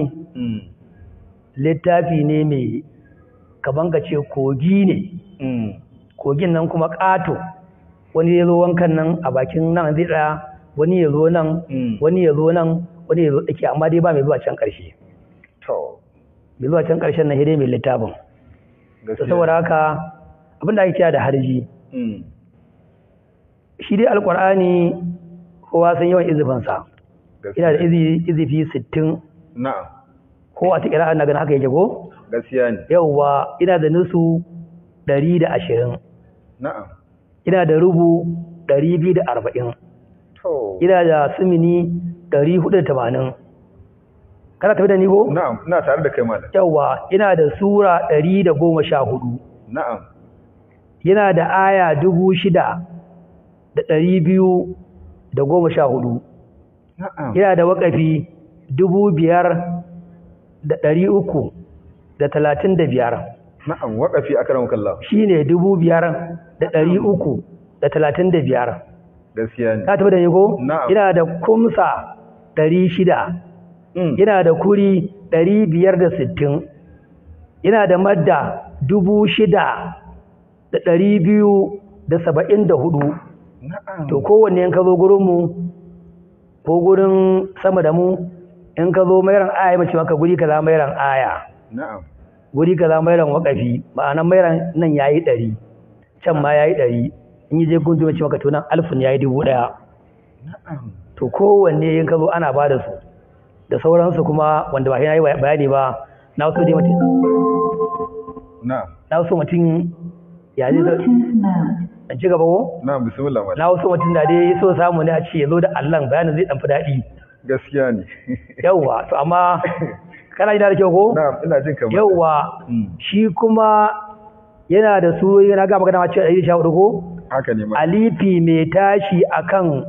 littafi ne mai kaman ka ce kogi ne kogin nan kuma ƙato wani ya zo wankan nan a bakin nan zai tsaya wani ya zo nan wani ya zo nan wani ya zo tsaki amma dai ba mai zuwa can ƙarshe to mai zuwa can ƙarshen na hidai mai littafin to gaskiya saboda haka abin da ake kira da harji Mm. shi dai alƙur'ani kowa san yawan izifinsa ina da gaskiya izi izifi sittin na'am ko a ta kira na ganin haka yake ko gaskiya ne yauwa ina da nusu ɗari da ashirin na'am ina da rubu ɗari biyu da arba'in to ina da sumini ɗari hudu da tamanin kana tafi da ni ko na'am ina tare da kai malam yauwa ina da sura ɗari da goma sha hudu na'am yana da aya dubu shida da ɗari biyu da goma sha hudu na'am yana da waƙafi dubu biyar da ɗari uku da talatin da biyar na'am waƙafi akramaka Allah shine dubu biyar da ɗari uku da talatin da biyar gaskiya ne ka tafi da ni ko Na'am. ina da kumsa ɗari shida Mm. ina da kuri ɗari biyar da sittin ina da madda dubu shida da ɗari biyu da saba'in da hudu na'am to kowanne in ka zo gurinmu ko gurin sama da mu in ka zo mairan aya mace maka guri kaza mairan aya na'am guri kaza mairan wakafi ma'anan mairan nan yayi ɗari can ma yayi ɗari in yi je gundu mace maka to nan alfin yayi dubu ɗaya na'am to kowanne in ka zo ana ba da su da sauransu kuma wanda ba shi yayi bayani ba na so dai mutum na'am na so mutum ya zai zo in ci gaba ko na'am bismillah malam na so mutum da dai so samu ne a ce ya zo da Allah bayanin zai dan fi daɗi gaskiya ne yawwa to amma kana jina da kyau ko na'am ina jin kamar yawwa Mm. shi kuma yana da su yana ga magana ma cewa ɗari sha hudu ko haka ne ma alifi mai tashi akan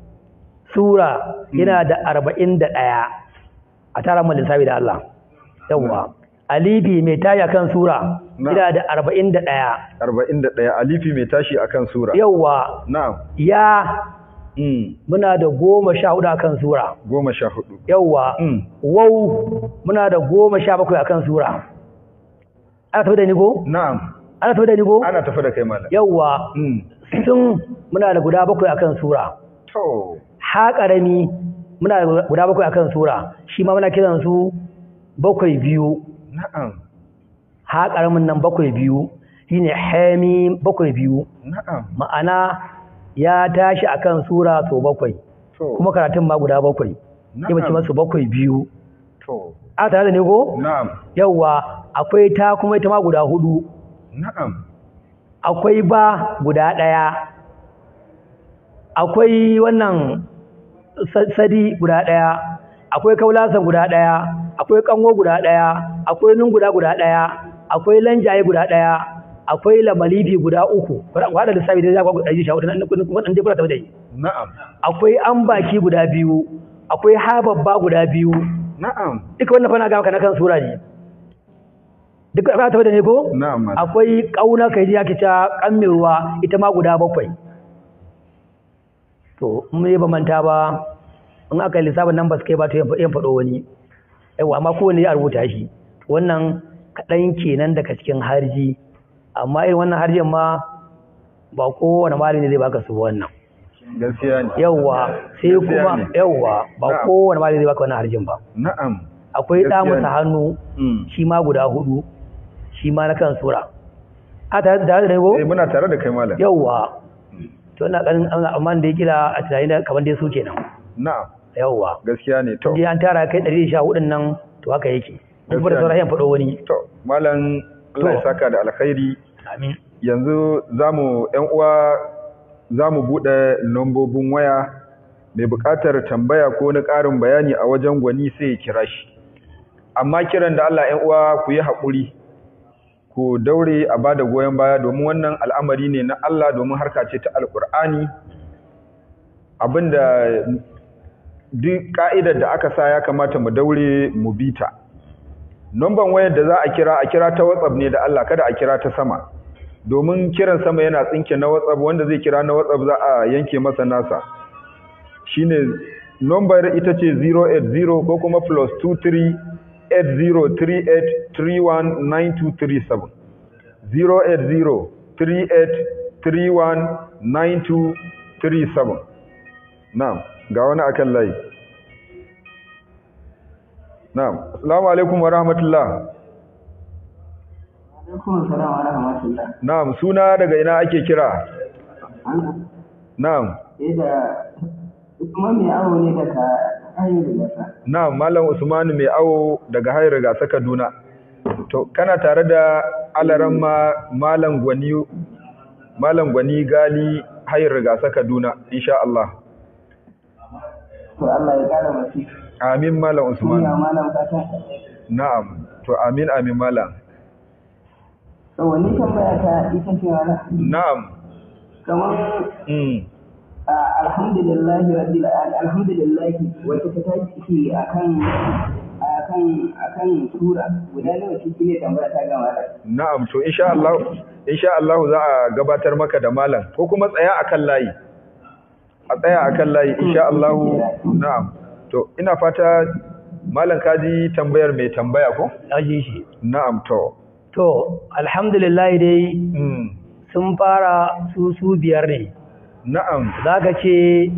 sura yana da arba'in da ɗaya a tara mun lissafi da Allah yawwa alifi mai tashi akan sura Na. yana da arba'in da ɗaya 41 alifi mai tashi akan sura yawwa na'am ya mm muna da goma sha hudu akan sura goma sha hudu yawwa mm wau muna da goma sha bakwai akan sura ana tafi da ni ko na'am ana tafi da ni ko ana tafi da kai malam yawwa mm sun muna da guda bakwai akan sura to ha ƙarami muna da guda bakwai akan sura shi ma muna kiran su bakwai biyu na'am ha ƙaramin nan bakwai biyu shine hami bakwai biyu na'am ma'ana ya tashi akan sura so bakwai to kuma karatun ma guda bakwai sai mace masu bakwai biyu to a tare da ne ko na'am yawwa akwai ta kuma ita ma guda hudu na'am akwai ba guda ɗaya akwai wannan sa- sadi guda ɗaya akwai kaulasan guda ɗaya akwai kanwo guda ɗaya akwai nun guda guda ɗaya akwai lanjaye guda ɗaya akwai lamalifi guda uku wadda lissafi da ya kwa ɗari sha hudu na kudin ɗan jikuna tafi da yi na'am akwai an baki guda biyu akwai hababba guda biyu na'am duka wannan fana gama na kan sura ne duka ba tafi da ne ko na'am malam akwai ƙauna kai ji ake cewa ƙammin ruwa ita ma guda bakwai to in mai ba manta ba in aka yi lissafin nan ba su kai ba to yan faɗo wani yawa amma kowane ya rubuta shi wannan kaɗan kenan daga cikin harji amma irin wannan harjin ma ba kowane malami zai baka su ba wannan gaskiya ne yawa sai Gaskiya kuma ne. yawa ba Na'am. kowane malami zai baka wannan harjin ba na'am akwai ɗa Gaskiya masa ne. hannu mm shi ma guda hudu shi ma na kan sura a tare da da ko eh muna tare da kai malam yawwa to ina ganin an- amma da ya kila a tunani da kamar dai su kenan na'am yawwa gaskiya ne to je an tara kai 114 nan to haka yake in kuma da Gaskiya sauran ne. yan faɗo wani to malam Allah ya To. saka da alkhairi amin yanzu zamu ƴan uwa zamu bude lambobin waya mai buƙatar tambaya ko na ƙarin bayani a wajen gwani sai ya kira shi amma kiran da Allah ƴan uwa ku yi haƙuri ku daure a bada goyon baya domin wannan al'amari ne na Allah domin harka ce ta alƙur'ani abinda duk ka'idar da aka sa ya kamata mu daure mu bita Numban wayar da za a kira a kira ta WhatsApp ne da Allah kada a kira ta sama. Domin kiran sama yana tsinke na WhatsApp wanda zai kira na WhatsApp za a yanke masa nasa. Shine number ita ce 080 ko kuma plus 23 8038319237. 08038319237. Na'am, ga wani akan layi. Na'am. Assalamu alaikum wa rahmatullah. alaikum salam wa rahmatullah Na'am, suna daga ina ake kira? an Na'am. sai da kuma mai awo ne daga hanyar gasa Na'am, Malam Usman mai awo daga Hayar Gasa Kaduna. To, kana tare da alaran ma Malam Gwani Malam Gwani Gali Hayar Gasa Kaduna, insha Allah. to Allah ya kara masu Amin Malam kuma Usman. malam fata Na'am. To, amin amin Malam. to wani tambaya ta ita ce wala Na'am. kamar Mm. a alhamdulillah rabbil alamin alhamdulillah wacce ta tashi akan a akan akan sura guda nawa shi ne tambaya ta gama da na'am to insha Allah insha Allah za a gabatar maka da malam ko kuma tsaya akan layi a tsaya akan layi insha Allah na'am to ina fata malam kaji tambayar mai tambaya ko ji shi na'am to to alhamdulillah dai mm. sun fara su su biyar ne na'am zaka ce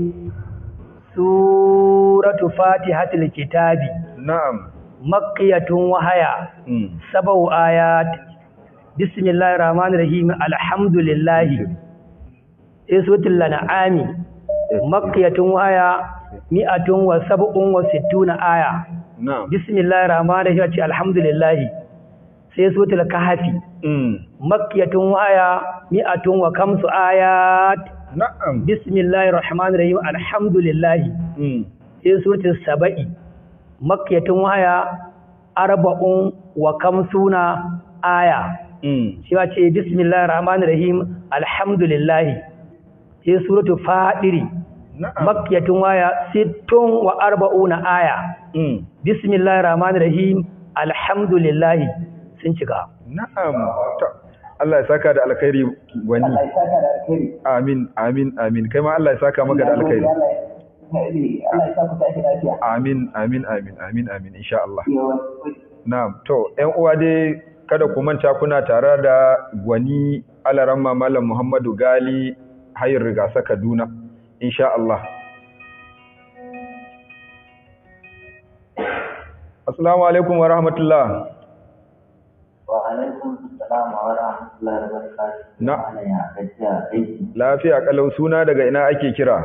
suratu fatihatul kitabi na'am makkiyatun wahaya mm. sabau ayat bismillahir rahmanir rahim alhamdulillah sai suratul an'ami makkiyatun wahaya mi'atun wa sab'un wa sittuna aya na'am bismillahir rahmanir rahim ce alhamdulillah sai suratul kahfi mm. makkiyatun wahaya mi'atun wa kamsu ayat na'am bismillahir rahmanir rahim alhamdulillah mm. sai suratul saba'i makkiyatun wahaya arba'un wa kamsuna aya mm. shi ma ce bismillahir rahmanir rahim alhamdulillah sai suratul fadiri na'am makkiyatun wahaya sittun wa arba'una aya mm. bismillahir rahmanir rahim alhamdulillah sun cika na'am to Allah ya saka da alkhairi wani Allah ya saka da alkhairi amin amin amin kai ma Allah ya saka maka da alkhairi Allah ya Allah ya sa ku tashi lafiya amin amin amin amin amin insha Allah yawa na'am to ƴan uwa dai kada ku manta kuna tare da gwani alaramma malam Muhammadu Gali hayar rigasa Kaduna insha Allah Assalamu alaikum wa rahmatullah wa alaikum assalam wa rahmatullahi wa barakatuh Na. ana ya gajiya aiki lafiya kalau suna daga ina ake kira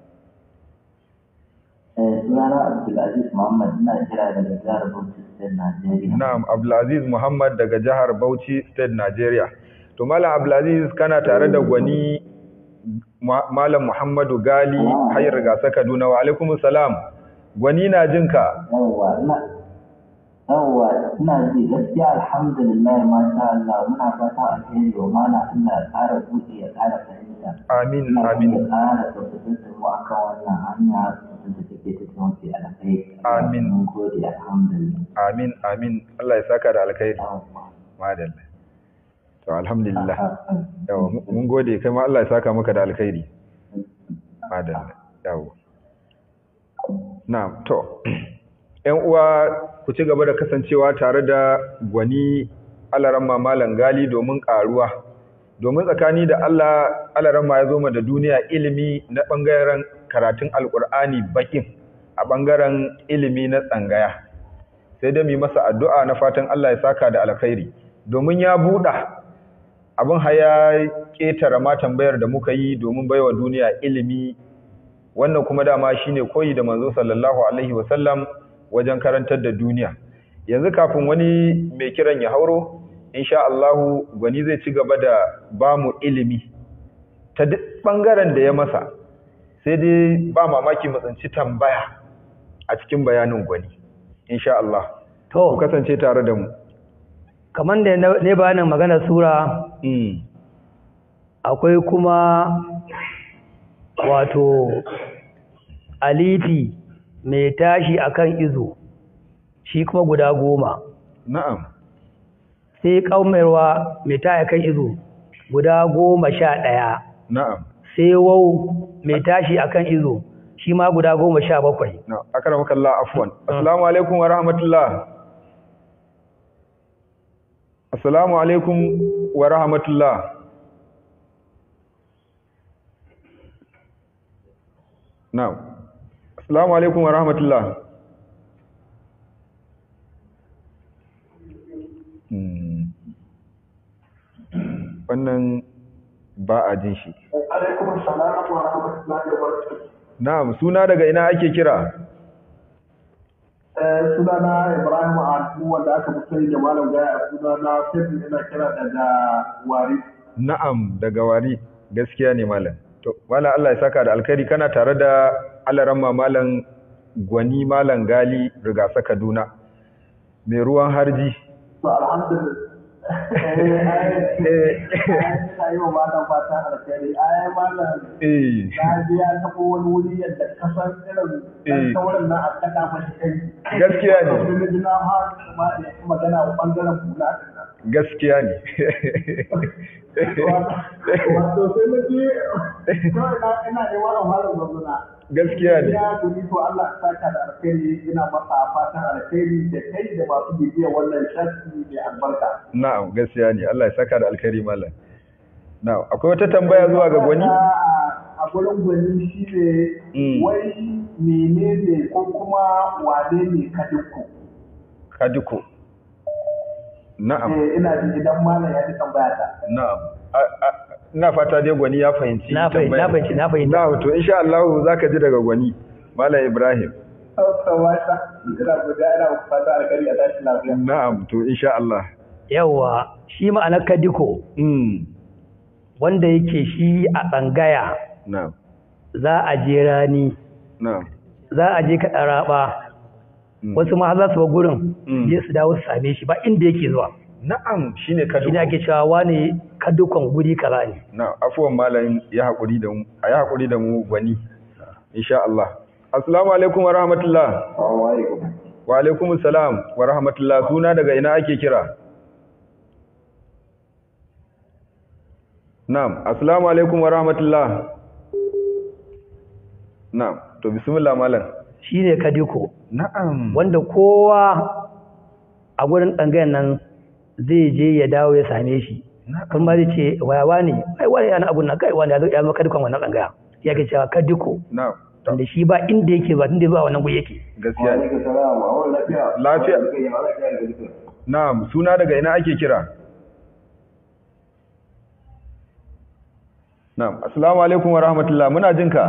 eh sunana Abdulaziz Muhammad ina kira daga jihar Bauchi State Nigeria Na'am Abdulaziz Muhammad daga jihar Bauchi State Nigeria to malam Abdulaziz kana tare da gwani Ma- malam Muhammadu Gali hayar rigasa Kaduna wa alaikumus salam gwani na jinka yawwa ina yawwa ina ji gaskiya alhamdulillah masha Allah muna fata alheri wa mana Allah ya ƙara buɗe ya ƙara fahimta amin ina amin ya ƙara tabbatar da mu akan wannan hanya da take ta tafi alheri Amin. mun gode alhamdulillah amin amin Allah ya saka da alkhairi yawwa madalla to alhamdulillah yawa mu- mun gode kai ma Allah ya saka maka da alkhairi madalla yawa na'am to ƴan uwa ku ci gaba da kasancewa tare da gwani alaramma malam gali domin ƙaruwa domin tsakani da Allah alaramma ya zo ma da duniya ilimi na ɓangaren karatun alƙur'ani bakin a ɓangaren ilimi na tsangaya sai dai mu masa addu'a na fatan Allah ya saka da alkhairi domin ya buɗa abin haya ƙetare ma tambayar da muka yi domin baiwa duniya ilimi wannan kuma dama shine koyi da manzo sallallahu alaihi wasallam wajen karantar da duniya yanzu kafin wani mai kiran ya hauro insha Allah gwani zai ci gaba da bamu ilimi ta duk bangaren da ya masa sai dai ba mamaki mu tsinci tambaya a cikin bayanin gwani insha Allah ku to kasance tare da mu kamar da na- ne bayanin maganar sura mm. akwai kuma wato alifi mai tashi akan izo shi kuma guda goma na'am sai kaumarwa mai tashi akan izo guda goma sha ɗaya na'am sai wau mai tashi akan izo shi ma guda goma sha bakwai na akramaka Allah afwan assalamu alaikum wa rahmatullah assalamu alaikum wa rahmatullah na'am assalamu alaikum wa rahmatullah Hmm. wannan ba a jin shi alaikum salam wa rahmatullahi wa barakatuh na'am suna daga ina ake kira eh sunana Ibrahim Adu wanda aka fi sani da Malam Gaya sunana Femi ina kira daga Wari Na'am daga wari gaskiya ne malam. To malam Allah ya saka da alkhairi kana tare da alaramma malam gwani malam gali rigasa Kaduna. Mai ruwan harji. to alhamdulillah ina yi wa malam fatan alkhairi ai malam eh na je ya taɓa wani wuri yadda kasan irin ɗan sauran nan a kaɗa mashi kai Gaskiya ne. Wani na ji na har ma da ya magana a ɓangaren hula ɗin nan. gaskiya ne wato sai na je kawai na ina nema a malam zazzuna gaskiya ne ya tuni to Allah ya saka da alkhairi ina masa fatan alkhairi da kai da masu bibiyar wannan shafi mai albarka na'am gaskiya ne Allah ya saka da alkhairi malam na'am akwai wata tambaya zuwa ga gwani a gurin gwani shi ne Mm. wai menene ko kuma wane ne kadinku kaduko na'am eh ina ji idan malam ya ji tambaya ta na'am A- a- ina fata dai gwani ya fahimci Na fahimci, tambayar. na fahimci, na fahimci. na'am to insha Allah zaka ji daga gwani malam Ibrahim Kamata, ina guda ina muku fata alkhairi a tashi lafiya. na'am to insha Allah yawa shi ma'anar kadiko mm wanda yake shi a tsangaya na'am za a je rani na'am za a je kaɗa raɓa Mm. wasu ma za su ba gurin Mm. je su dawo su same shi ba inda yake zuwa na'am shine shi kaduko ne ake cewa wane kadukon guri kaza ne na afuwan malam ya haƙuri da mu a ya haƙuri da mu gwani insha Allah assalamu alaikum wa rahmatullah wa alaikum salam wa rahmatullah suna daga ina ake kira na'am assalamu alaikum wa rahmatullah na'am to bismillah malam shi ne kadiko na'am wanda kowa a gurin ɗangayen nan zai je ya dawo ya same shi kuma zai ce wayawa ne ai wani yana abun nan kai wani ya zo ya maka dukan wannan ɗangaya ya ke cewa kadiko na'am wanda shi ba inda yake ba inda zuwa wannan guri yake gaskiya ne lafiya na'am suna daga ina ake kira na'am assalamu alaikum wa rahmatullah muna jin ka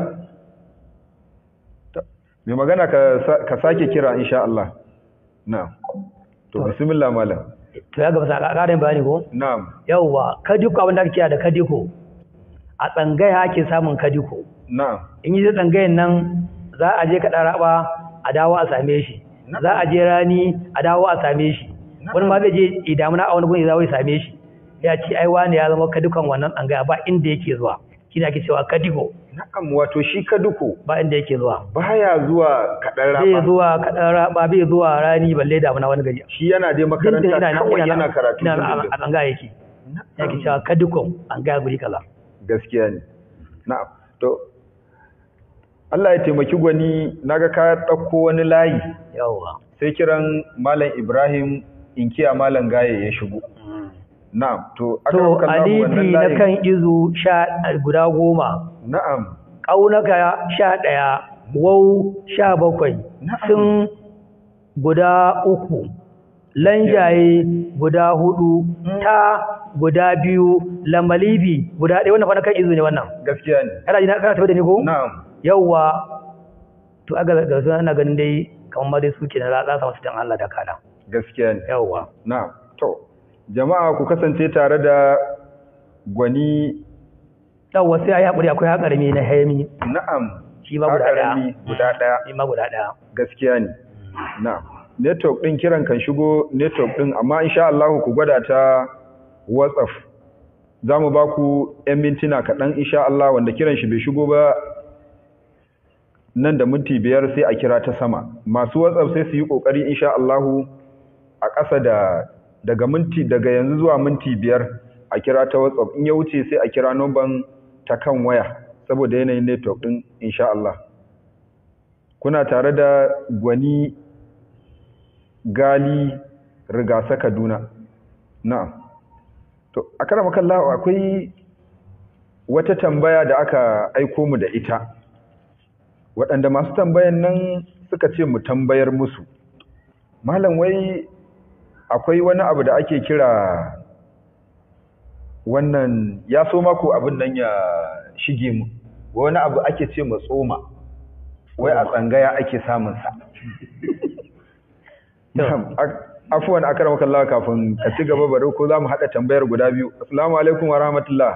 Ta- mai magana ka sa- ka sake kira insha Allah na'am to bismillah malam to ya gaba sa ƙarin bayani ko na'am yawwa kadiko abin da ake kira da kadiko a tsangaya ake samun kadiko na'am in yi tsangayen nan za a je kaɗa raɓa a dawo a same shi za a je rani a dawo a same shi wani ma zai je idamuna a wani gun ya zawo ya same shi ya ce ai wani ya zama kadukan wannan tsangaya ba inda yake zuwa shi ne ake cewa kadiko na'am wato shi kaduko ba inda yake zuwa baya zuwa kaɗan bai raba zuwa kaɗan raɓa bai zuwa rani balle damuna wani gari shi yana dai makaranta Dindin ina- kawai ina- yana karatu ina dindindin. a tsangaya yake yake cewa kadukon tsangaya guri kaza gaskiya ne na'am to Allah ya taimaki gwani naga ka ɗauko wani layi yawwa sai kiran malam Ibrahim inkiya malam gaye ya shigo na'am to aka to roƙa Allah wannan alifi na layin kan izu sha guda goma na'am ƙaunaka sha ɗaya wau sha bakwai Na'am. sun guda uku lanjaye guda hudu ta guda biyu lamalibi guda ɗaya wannan fa na kan izu ne wannan gaskiya ne kana ji na kana tafi da ni ko na'am yawwa to aga ga su ana ganin dai kamar ma dai suke na za su dan Allah da kana gaskiya ne yawwa na'am to jama'a ku kasance tare da gwani yawwa sai ayi hakuri akwai hakarmi na hayami na'am shi ma guda ɗaya Haƙarami guda ɗaya shi ma guda ɗaya gaskiya ne na'am network din kiran kan shigo network din amma insha Allah ku gwada ta WhatsApp zamu ba ku 'yan mintuna kaɗan insha Allah wanda kiran shi bai shigo ba nan da minti biyar sai a kira ta sama masu WhatsApp sai su yi kokari insha Allah a ƙasa da daga minti daga yanzu zuwa minti biyar a kira ta WhatsApp in ya wuce sai a kira number ta kan waya saboda yanayin network din insha Allah kuna tare da gwani gali rigasa kaduna na'am to a karama kallahu akwai wata tambaya da aka aiko mu da ita waɗanda masu tambayan nan suka ce mu tambayar musu malam wai akwai wani abu da ake kira wannan ya so mako abin nan ya shige mu wani abu ake ce mu tsoma wai a tsangaya ake samunsa afuwan akar makalla kafin ka ci gaba bari ko za mu haɗa tambayar guda biyu assalamu alaikum wa rahmatullah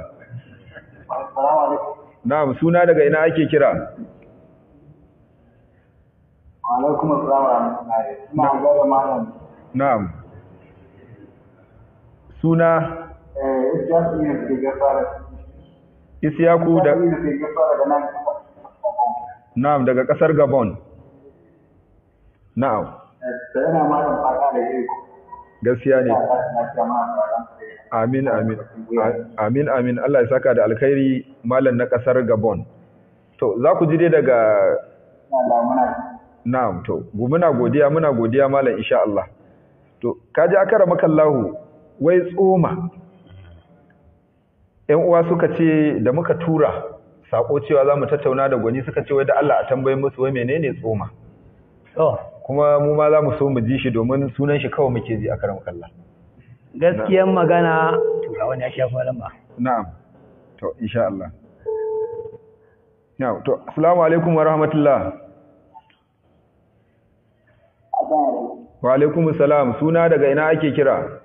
na'am suna daga ina ake kira alaikum assalam wa rahmatullahi ina ga malam na'am suna Eh, Ishaku ne ke gafara. Isyaku da Ishaku ne ke gafara da nan. na'am daga kasar Gabon na'am Da yana malam fata da yi. gaskiya ne Ya ta na jama'a da amin amin A- amin amin Allah ya saka da alkhairi malam na kasar Gabon to za ku ji dai daga Ina da muna na'am to gu- muna godiya muna godiya malam insha Allah to kaji akara makallahu wai tsoma ƴan uwa suka ce da muka tura sako cewa za mu tattauna da gwani suka ce wai da Allah a tambaye musu wai menene tsoma to kuma mu ma za mu so mu ji shi domin sunan shi kawai muke ji akara makallahu gaskiyan magana to ga wani ya shafa lamba Na'am. To, insha Allah. Na'am, to, assalamu alaikum wa rahmatullah. Wa alaikum salam. Suna daga ina ake kira?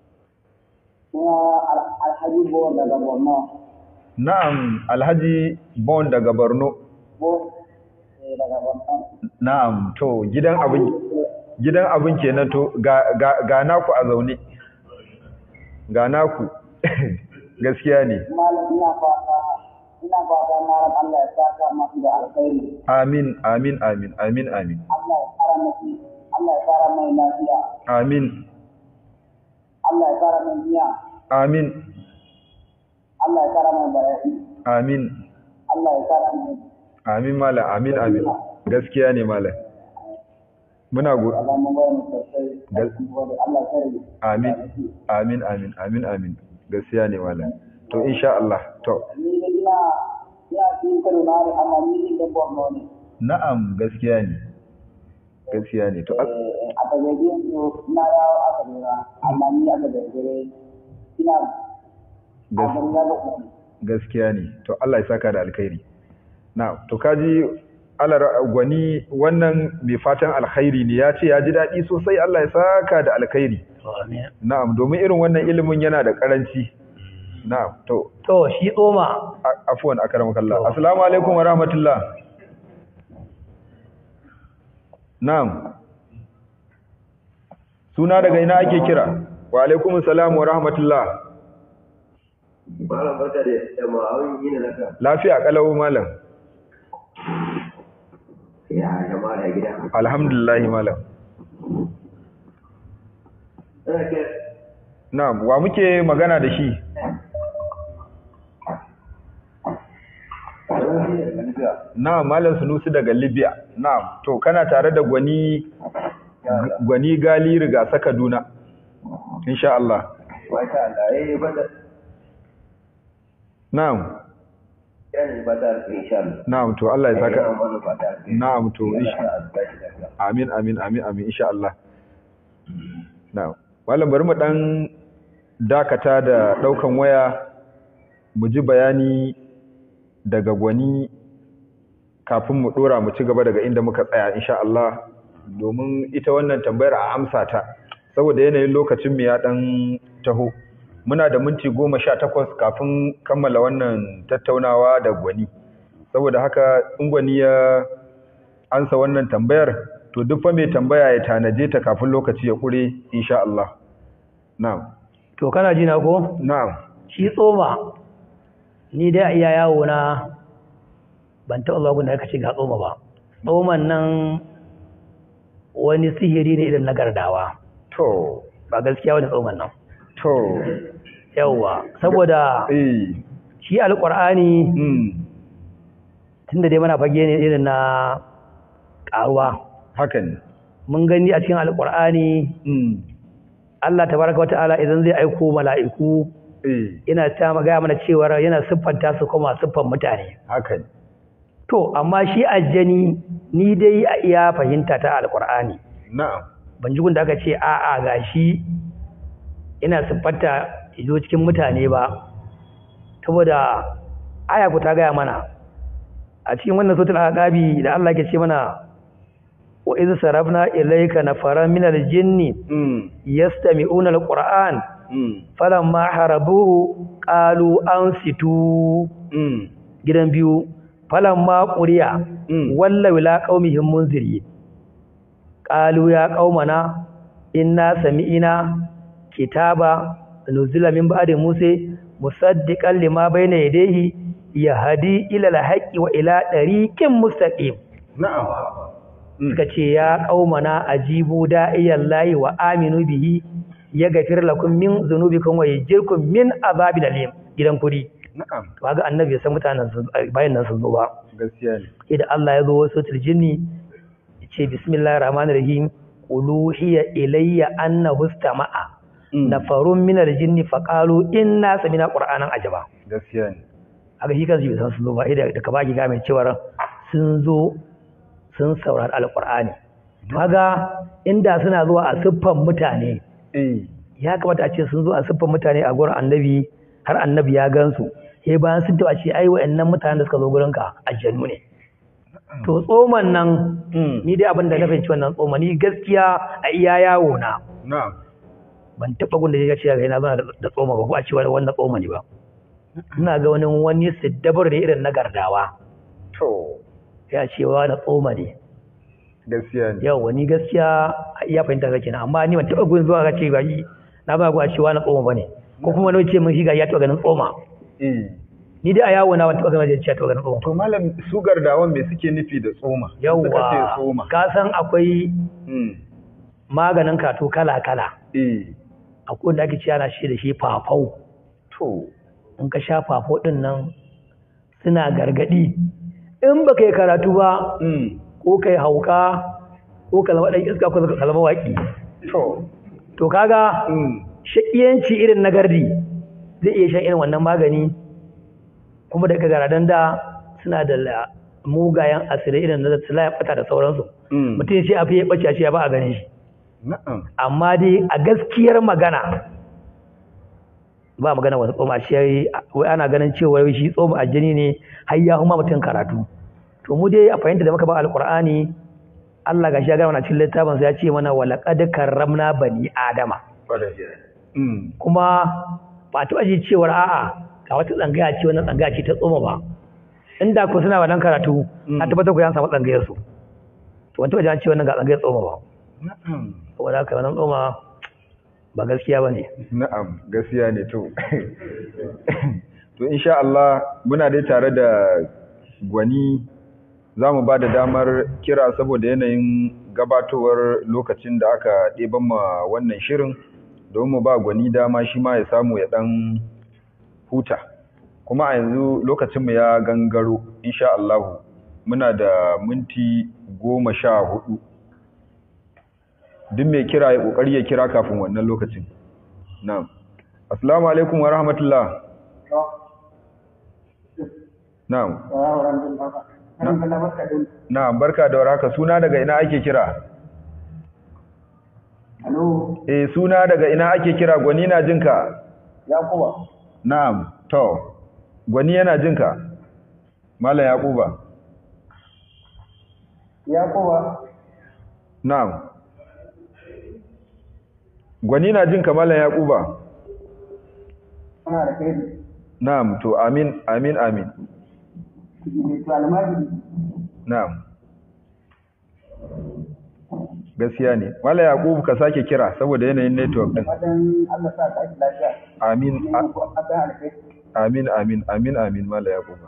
Kuma alhaji bo daga Borno. Na'am, Alhaji Bon daga Borno. Bo eh, daga Borno. Na'am, to, gidan abin gidan abin kenan to ga ga, ga naku a zaune. Ga naku. Gaskiya ne. Malam ina fata ina fata malam Allah ya saka masu da alkhairi. Amin, amin, amin, amin, amin. Allah ya fara masu Allah ya fara mai lafiya. Amin, Allah ya fara mai niyya. amin, Allah ya fara mai bayani. amin. Allah ya fara mai Amin malam, amin amin. Gaskiya ne malam. Muna go Allah mun bayar mu sosai. Gal- Allah ya kare. amin, amin, amin, amin, amin. Gaskiya ne malam. To insha Allah. To, Ni da ina ina cikin Kaduna ne amma ni da Borno ne. na'am gaskiya ne. Gaskiya ne. To as- Eh, a tagaje su na dawo a Kaduna amma ni a tagaje ina a gas- Kaduna da kuma. gaskiya ne. To Allah ya saka da alkhairi. Na'am. To kaji alar gwani wannan mai fatan alkhairi ne ya ce ya ji daɗi sosai Allah ya saka da alkhairi. to amin Na'am, domin irin wannan ilimin yana da karanci. Na'am. To, to shi tsoma A- afuwan akramakallah assalamu alaikum wa rahmatullah na'am suna daga ina ake kira wa alaikum assalam wa rahmatullah Malam barka da yamma awon yi ne naka. lafiya kalau malam Ya jama'a ya gida. alhamdulillah malam Ina ke na'am wa muke magana da shi na'am malam sunusi daga libya na'am to kana tare da gwani gwani gali riga saka duna insha Allah Masha Allah, eh bada na'am yani bada insha Allah. na'am to Allah ya saka Eh, wani bada. Na'am, to, insha- Allah ya lafiya. Amin, amin, amin, amin, insha Allah. Na'am. Malam bari mu dan dakata da daukan waya mu ji bayani daga gwani kafin mu dora mu ci gaba daga inda muka tsaya insha Allah domin ita wannan tambayar a amsa ta saboda yanayin lokacin mu ya dan taho muna da minti goma sha takwas kafin kammala wannan tattaunawa da gwani saboda haka in gwani ya ansa wannan tambayar to duk fa mai tambaya ya tanaje ta kafin lokaci ya kure insha Allah na'am to kana ji na ko na'am shi tsoma ni dai a iya yawo na ban taɓa zuwa gunda aka ce ga tsoma ba tsoman nan wani sihiri ne irin na gardawa to ba gaskiya wani tsoman nan to yawwa saboda eh shi alƙur'ani mm tunda dai muna fage ne irin na ƙaruwa haka ne mun gani a cikin alƙur'ani mm Allah tabaraka wata'ala idan zai aiko mala'iku eh yana ta magaya mana cewa yana siffanta su kuma siffan mutane haka ne to amma shi aljani ni dai a iya fahimta ta alƙur'ani na'am ban ji gunda aka ce a'a gashi ina siffanta izo cikin mutane ba saboda aya ku ta gaya mana a cikin wannan sautul aqabi da Allah ke ce mana wa iz sarafna ilayka nafaran minal jinni mm yastami'una alquran mm falamma harabuhu qalu ansitu mm gidan biyu falamma quriya Mm. walla ila qaumihim munziri qalu ya qaumana inna sami'ina kitaba nuzila min ba'di musa musaddiqan lima bayna yadayhi yahdi ila al-haqqi wa ila tariqin mustaqim na'am suka ce ya qaumana ajibu da'iyan lahi wa aminu bihi yaghfir lakum min dhunubikum wa yajirkum min azabil alim gidan kudi na'am to ga annabi ya san mutanen sun bayan nan sun zo ba gaskiya ne idan Allah ya zo wasu jinni ce bismillahir rahmanir rahim qulu hiya ilayya annahu istama'a nafarun min aljinni faqalu inna samina qur'anan ajaba gaskiya ne haka shi kansu bai san sun zo ba idan da ka baki ga mai cewa sun zo sun saurari alqur'ani kaga inda suna zuwa a siffan mutane eh ya kamata a ce sun zo a siffan mutane a gurin annabi har annabi ya gansu sai bayan sun taba ce ai wa'annan mutanen da suka zo gurin ka aljannu ne to tsoman nan ni dai abin da na fahimci wannan tsoma ni gaskiya a iya yawo na na'am ban taba gun da ya ce ga ina zana da tsoma ba ko a cewa wannan tsoma ne ba ina ga wani wani siddabar da irin na gardawa to ya ce wa na tsoma ne gaskiya ne yau wani gaskiya a iya fahimta kake na amma ni ban taba gun zuwa ga ce ba shi na ba ku a cewa na tsoma bane ko kuma wani ce mun shi ga ya taba ganin tsoma eh ni dai a yawo na ban taba ganin ya ce taba ganin tsoma to malam su gardawan me suke nufi da tsoma suka ce yawwa tsoma ka san akwai mm maganin kato kala kala eh akwai wanda ake ciya na shi da shi fafau to in ka sha fafo ɗin nan suna gargaɗi in ba ka yi karatu ba mm ko ka yi hauka ko ka zama ɗan iska ko ka zama waƙi to to kaga mm shaƙiyanci irin na gardi zai iya shan irin wannan magani kuma daga garadan da suna da la- mugayen asirai irin na su layan ɓata da sauransu mm mutum sai a fiye ɓace a ce ya ba a ganin shi na'am amma dai a gaskiyar magana ba magana wani tsoma shi wai ana ganin cewa wai shi tsoma aljini ne har ya huma mutum karatu to mu dai a fahimta da muka ba alqur'ani Allah gashi ya ga mana cikin littafin sa ya ce mana wala qad karramna bani adama mm kuma ba ta ji cewar a'a ga wata tsangaya ce wannan tsangaya ce ta tsoma ba inda ko suna wannan karatu a tabbatar ku ya samu tsangayar su to wanda wajen ce wannan ga tsangayar tsoma ba na'am saboda haka wannan tsoma ba gaskiya bane Na'am, gaskiya ne to. to insha Allah muna dai tare da gwani za mu ba da damar kira saboda yanayin gabatowar lokacin da aka ɗeban ma wannan shirin don mu ba gwani dama shi ma ya samu ya ɗan huta. Kuma a yanzu lokacinmu ya gangaro insha Allah muna da minti goma sha hudu. duk mai kira ya kokari ya kira kafin wannan lokacin na'am assalamu alaikum wa rahmatullah na'am na'am barka da warhaka suna daga ina ake kira Alo, eh suna daga ina ake kira gwani na jinka Yakuba, na'am to gwani yana jinka mallam yakuba Yakuba, na'am gwani na jinka mallam yakuba ana da kai na'am to amin amin amin ne to almajiri. Na'am. Gaskiya ne. Mala Yakubu ka sake kira saboda yanayin network din. Fatan Allah sa ka aiki lafiya. Amin Ina muku addu'a alkai. amin amin amin amin Mala Yakubu.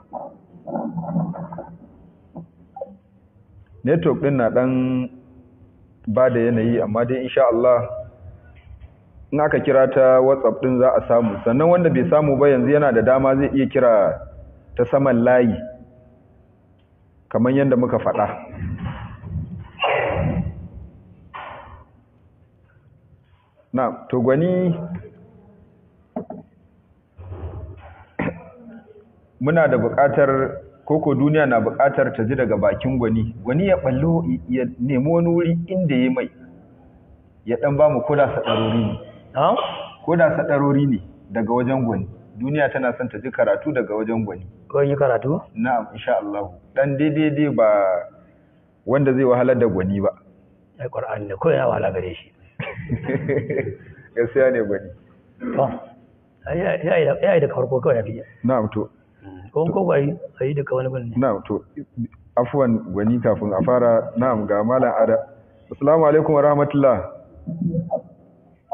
Network din na dan ba da yanayi amma dai insha Allah in aka kira ta WhatsApp din za a samu. Sannan wanda bai samu ba yanzu yana da dama zai iya kira ta saman layi. Kamar yadda muka faɗa. Na, to gwani muna da buƙatar koko duniya na buƙatar ta ji daga bakin gwani. Gwani ya ballo ya nemi wani wuri inda ya mai ya ɗan ba mu koda saɗarori ne. na'am Koda saɗarori ne daga wajen gwani. Duniya tana son ta ji karatu daga wajen gwani. ko yi karatu Na'am, insha Allah. Dan daidai ba wanda zai wahalar da gwani ba. ai qur'ani ne ko yana wala gare shi Gaskiya ne gwani. to ya ya ya da farko kawai ya fiye Na'am to, ko ko bai sai da wani bane na'am to afwan gwani kafin a fara na'am ga malam ada. Assalamu alaikum wa rahmatullah.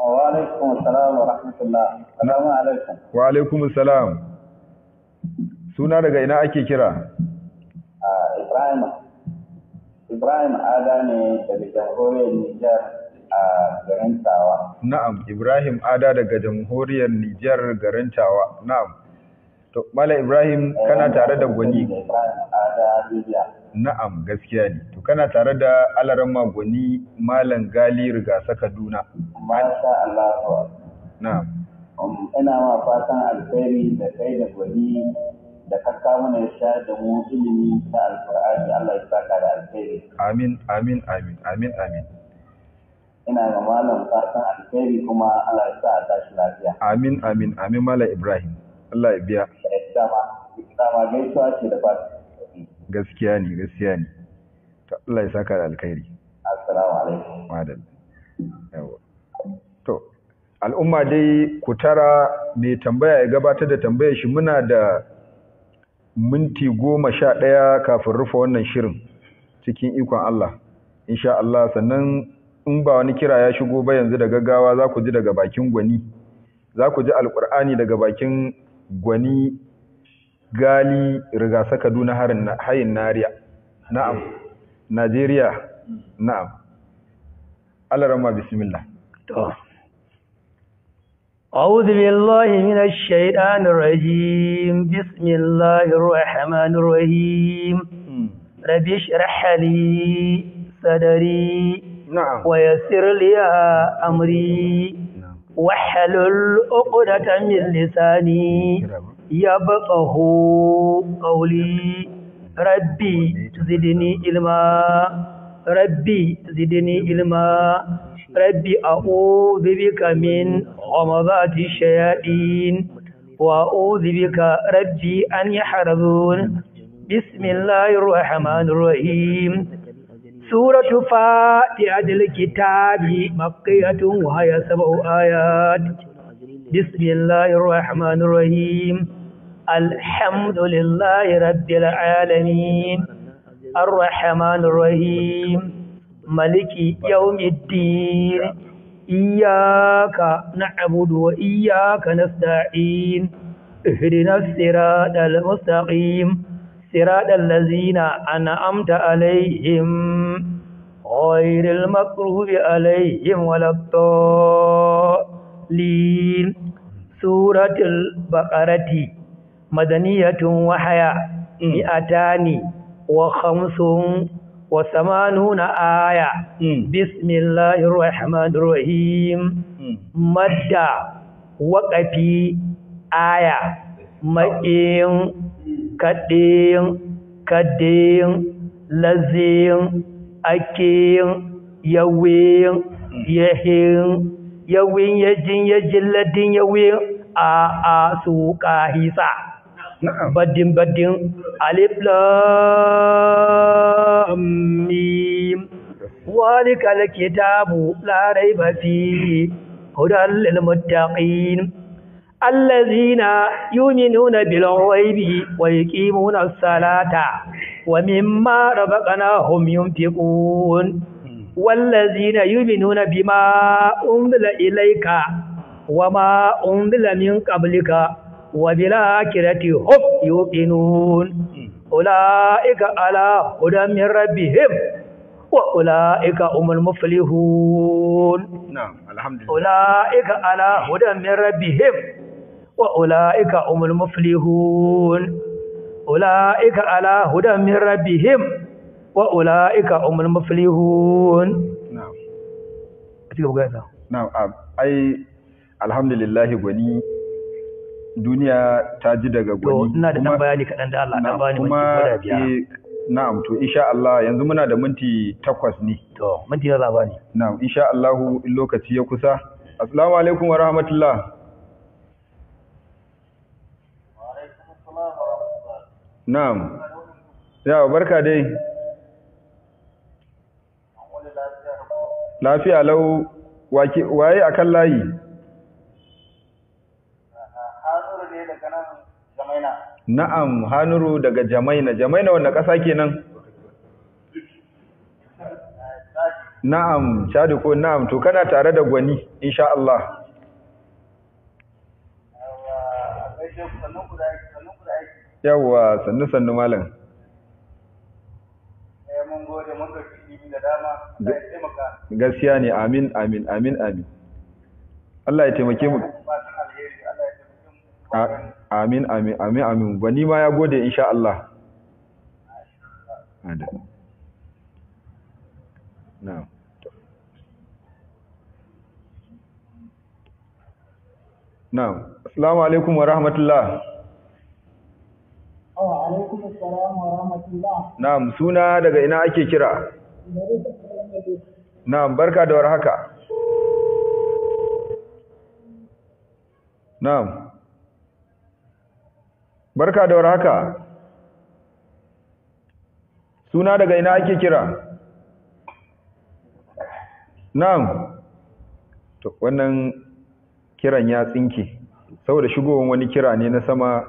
Wa alaikum assalam wa rahmatullah. Assalamu alaikum. Wa alaikum salam. Suna daga ina ake kira? Ah, Ibrahim Ibrahim Ada ne daga jamhuriyar Nijar a garin Tawa. Na'am, Ibrahim Ada daga jamhuriyar Nijar garin Tawa. Na'am. To, Mala Ibrahim kana tare da gwani. Ibrahim Ada Libya. Na'am, gaskiya ne. To, kana tare da alaran gwani Malam Gali Rigasa Kaduna. Masha Allah. Na'am. Um, ina ma fatan alkhairi da kai da gwani da ka kawo mana ya sha da mu ilimi na alkur'ani Allah ya saka da alkhairi. Amin, amin, amin, amin, amin. Ina ga malam fatan alkhairi kuma Allah ya sa a tashi lafiya. Amin, amin, amin Mala Ibrahim. Allah ya biya. Eh, Dama, dama gaisuwa ce da fatan. Gaskiya ne, gaskiya ne. To, Allah ya saka da alkhairi. Assalamu alaikum. Madal. Yawa. To, al'umma dai ku tara mai tambaya ya gabatar da tambayar shi muna da minti goma sha ɗaya kafin rufe wannan shirin cikin ikon Allah. Insha Allah sannan in ba wani kira ya shigo ba yanzu da gaggawa za ku ji daga bakin gwani. Za ku ji alƙur'ani daga bakin gwani gali rigasa Kaduna hayin Nariya. Na'am. Najeriya. Na'am. Allah rama bismillah. To. أعوذ بالله من الشيطان الرجيم بسم الله الرحمن الرحيم رب اشرح لي صدري Na'am. ويسر لي أمري واحلل عقدة من لساني يبقه قولي ربي زدني علما ربي زدني علما ربي أعوذ بك من غمضات الشياطين وأعوذ بك ربي أن يحرزون بسم الله الرحمن الرحيم سورة فاتحة الكتاب مكية وهي سبع آيات بسم الله الرحمن الرحيم الحمد لله رب العالمين الرحمن الرحيم ملك يوم الدين إياك نعبد وإياك نستعين اهدنا الصراط المستقيم صراط الذين أنعمت عليهم غير المغضوب عليهم ولا الضالين سورة البقرة مدنية وحياة مئتان وخمس وثمانون آية بسم الله الرحمن الرحيم مدى وقفي آية مئين كدين كدين لزين أكين يوين يهين يوين يجين يجلدين يوين آآ سوكا هيسا badin badin alif lam mim walika alkitabu la raiba fihi hudan lil muttaqin alladhina yu'minuna bil ghaibi wa yuqimuna as-salata wa mimma razaqnahum yunfiqun والذين يؤمنون بما أنزل إليك وما أنزل من قبلك وبالآخرة هم يوقنون أولئك على هدى من ربهم وأولئك هم المفلحون نعم الحمد لله أولئك على هدى من ربهم وأولئك هم المفلحون أولئك على هدى من ربهم وأولئك هم المفلحون نعم أتيك بقى na'am ai alhamdulillah gwani duniya ta ji daga to gwani ina da kuma- dan bayani kaɗan da Allah dan na'am, bani minti kuma guda biyar eh, na'am to insha Allah yanzu muna da minti takwas ne to minti na zaba ne na'am insha Allah in lokaci ya kusa assalamu alaikum wa rahmatullah na'am yawa barka dai lafiya lau wake- waye akan layi Na'am, Hanuru daga Jamaina. Jamaina wanda ƙasa kenan? na'am chadi ko na'am to kana tare da gwani insha Allah yawa sannu sannu malam mun gode mun ga kiɗi da dama Allah ya taimaka gaskiya ne amin amin amin amin Allah ya taimake mu fatan alheri Allah ya taimake mu A- amin amin amin amin gwani ma ya gode insha Allah Ada. na'am na'am assalamu alaikum wa rahmatullah Wa alaikum assalam wa rahmatullah. na'am suna daga ina ake kira na'am barka da warhaka na'am barka da warhaka suna daga ina ake kira na'am to wannan kiran ya tsinke saboda shigowar wani kira ne na sama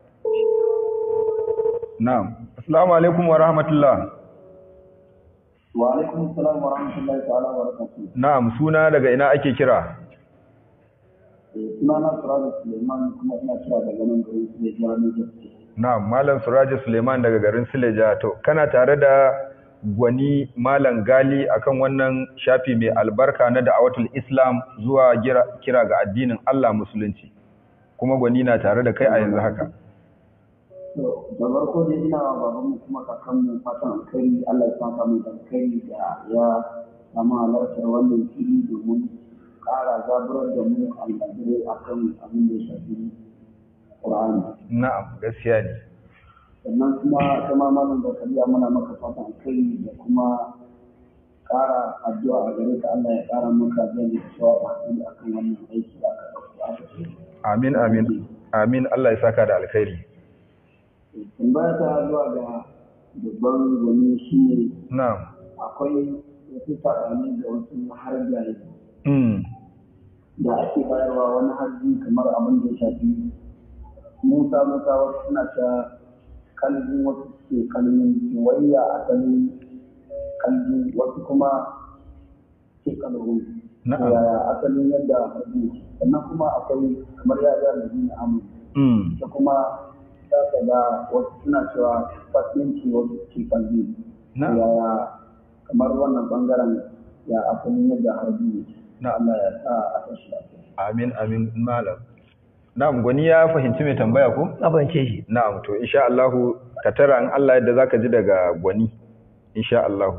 na'am assalamu alaikum wa rahmatullah wa alaikum assalam wa rahmatullahi ta'ala wa barakatuh na'am suna daga ina ake kira suna na Suraja Suleiman kuma ina kira daga nan garin su ne jihar Niger na'am malam suraji suleiman daga garin sileja to kana tare da gwani malam gali akan wannan shafi mai albarka na da'awatul islam zuwa gira- kira ga addinin Allah musulunci kuma gwani na tare da kai a yanzu haka to da farko dai ina wa babanmu kuma kakanmu fatan alkhairi Allah ya saka mu da alkhairi da ya samu halartar wannan fili domin ƙara zaburar da mu al'adure akan abin da ya shafi Qur'ani na'am gaskiya ne sannan kuma kama malam zakariya muna maka fatan alkhairi da kuma ƙara addu'a a gare ka Allah ya ƙara maka zai da shawa hakuri akan wannan aiki da aka ɗauko aka ce amin amin amin Allah ya saka da alkhairi tambaya ta zuwa ga babban gwani shi ne na'am akwai wasu saɓani da wasu harjaye mm da ake bayarwa wani harji kamar abin da ya shafi musa musa wasu suna ta kalbin wasu ke kalmin wayya a kalmin kalbi wasu kuma ke kalbin Na'am. yaya asalin yadda harji sannan kuma akwai kamar yaya da jini amu mm da kuma za ka ga wasu suna cewa fasinci wasu ke kalbi Na'am. yaya kamar wannan bangaren ya asalin yadda harji ne Na'am. Allah ya sa a tashi lafiya amin amin malam na'am gwani ya fahimci mai tambaya ko abance shi Na'am to insha Allah ka tara in Allah yadda zaka ji daga gwani insha Allah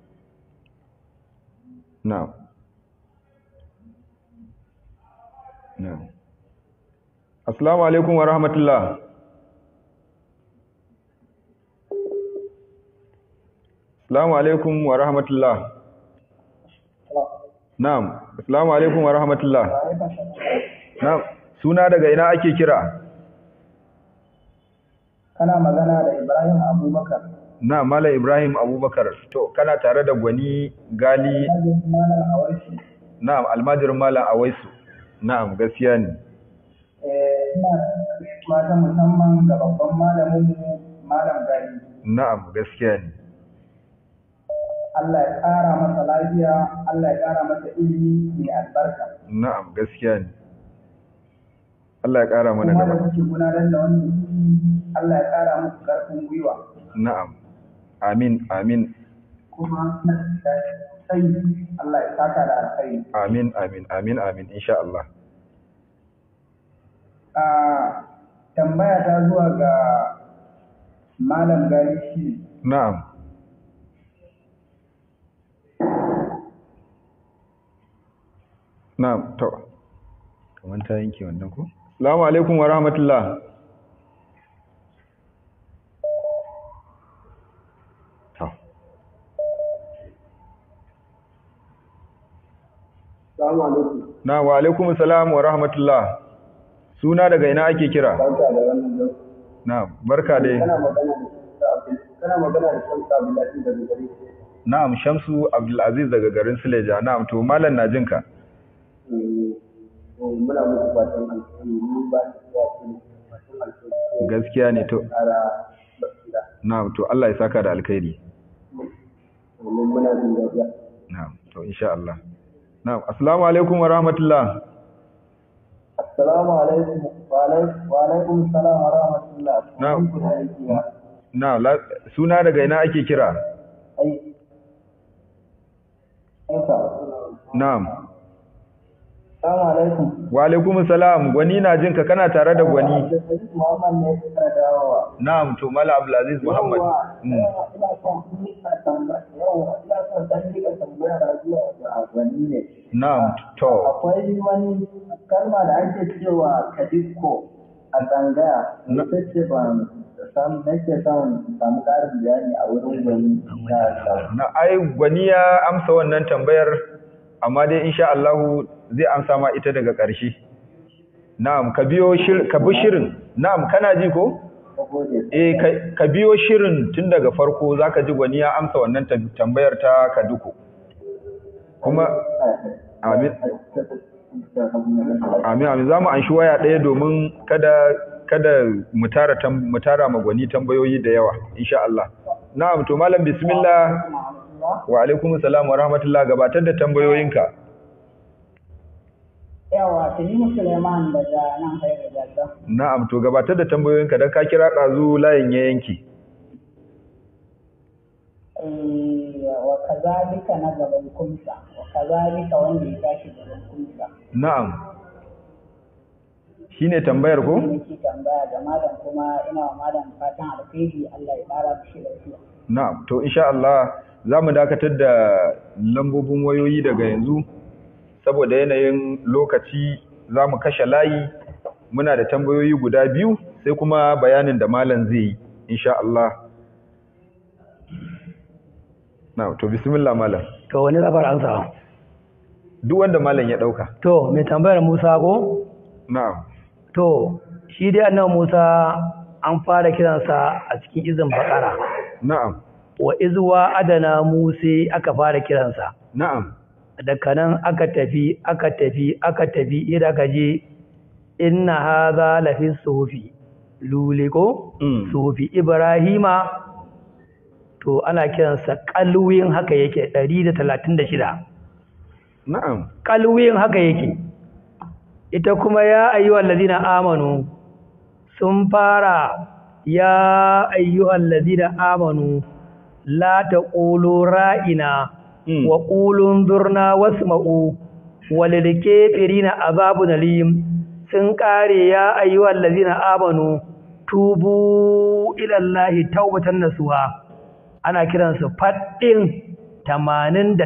Na'am Na'am Assalamu alaikum wa rahmatullah Assalamu alaikum wa rahmatullah Na'am Assalamu alaikum wa rahmatullah Na'am suna daga ina ake kira kana magana da Ibrahim Abubakar Na Malam Ibrahim Abubakar, to, kana tare da gwani gali, Malam Awashi na'am, almajirin Malam Awaisu, na'am, gaskiya ne. eh ina mata musamman ga babban malamin mu Malam Gani Na'am, gaskiya ne. Allah ya ƙara masa lafiya Allah ya ƙara masa ilimi mai albarka Na'am, gaskiya ne. Allah ya ƙara mana kuma da gaba. kuke gudanar da wannan shiri Allah ya ƙara muku ƙarfin gwiwa Na'am, amin, amin, kuma na sai Allah ya saka da alkhairi amin, amin, amin, amin, insha Allah. a tambaya ta zuwa ga Malam Gani shi Na'am, na'am, to, kamar ta yanke wannan ko? Salamu alaikum wa rahmatullah. To. Assalamu alaikum Na wa alaikum salam wa rahmatullah. Suna daga ina ake kira? barka da wannan lokaci Na barka dai. kana magana da kana magana da Shamsu Abdullahi daga gare Na'am Shamsu Abdulaziz daga garin Suleja. Na'am to mallan na jinka. muna muku fatan alheri mun ba shi ya ce fatan alheri Gaskiya ne to. kara basira Na'am to Allah ya saka da alkhairi. domin muna jin daɗi Na'am to to insha Allah na'am assalamu alaikum wa rahmatullah Assalamu alaikum wa alaikum wa alaikum salam wa rahmatullah. Na'am. Kun da aiki ya. na la- suna daga ina ake kira Ai. Aika. na'am Assalamu alaikum. wa alaikum salam gwani na jin ka kana tare da gwani Abdulaziz Muhammad ne ya fara dawowa. na'am to mala abdulaziz muhammad Yawwa, Mm. yawwa, ina son nika tambaya, yawwa, ina son dan nika tambaya da zuwa ga gwani ne. na'am to Akwai wani kalma da ake cewa kadikko a tsangaya, Na- ita ce ban samu nake son samu ƙarin bayani a wurin gwani na na ai gwani ya amsa wannan tambayar amma dai insha Allah zai amsa ma ita daga ƙarshe na'am ka biyo shir ka bi shirin na'am kana ji ko saboda eh ka- ka biyo shirin tun daga farko zaka ji gwani ya amsa wannan tam- tambayar ta kaduko kuma amin amin amin zamu anshi waya ɗaya domin kada kada mu tara tam- mu tara ma gwani tambayoyi da yawa insha Allah na'am to malam bismillah wa alaikum salam wa rahmatullah gabatar da tambayoyinka Yawa, Tanimu Suleiman daga nan Hairu Jalda. na'am to gabatar da tambayoyinka dan ka kira ɗazu layin ya yanki Eh, wa kazalika na gaban kumsa, wa kazalika wanda ya tashi gaban kumsa. na'am shine tambayar ko Ni nake tambaya ga malam kuma ina wa malam fatan alkhairi Allah ya ƙara mishi lafiya. na'am to insha Allah zamu dakatar da lambobin wayoyi daga yanzu saboda yanayin lokaci zamu kashe layi muna da tambayoyi guda biyu sai kuma bayanin da malam zai yi insha Allah na'am to bismillah malam to wani zabar ansa duk wanda malam ya dauka to mai tambayar Musa ko na'am to shi dai annabi Musa an fara kiransa a cikin izin bakara na'am wa izwa adana Musa aka fara kiransa na'am daga nan aka tafi aka tafi aka tafi idan aka je inna hadha lafi suhufi luliko Mm. suhufi ibrahima to ana kiransa kalwin haka yake 136 na'am kalwin haka yake ita kuma ya ayyuhal ladina amanu sun fara ya ayyuhal ladina amanu la taqulu ra'ina Mm. wa qulu zurna wasma'u walil kafirina azabun alim sun kare ya ayyuhal ladina amanu tubu ila allahi tawbatan nasuha ana kiransu faddin 89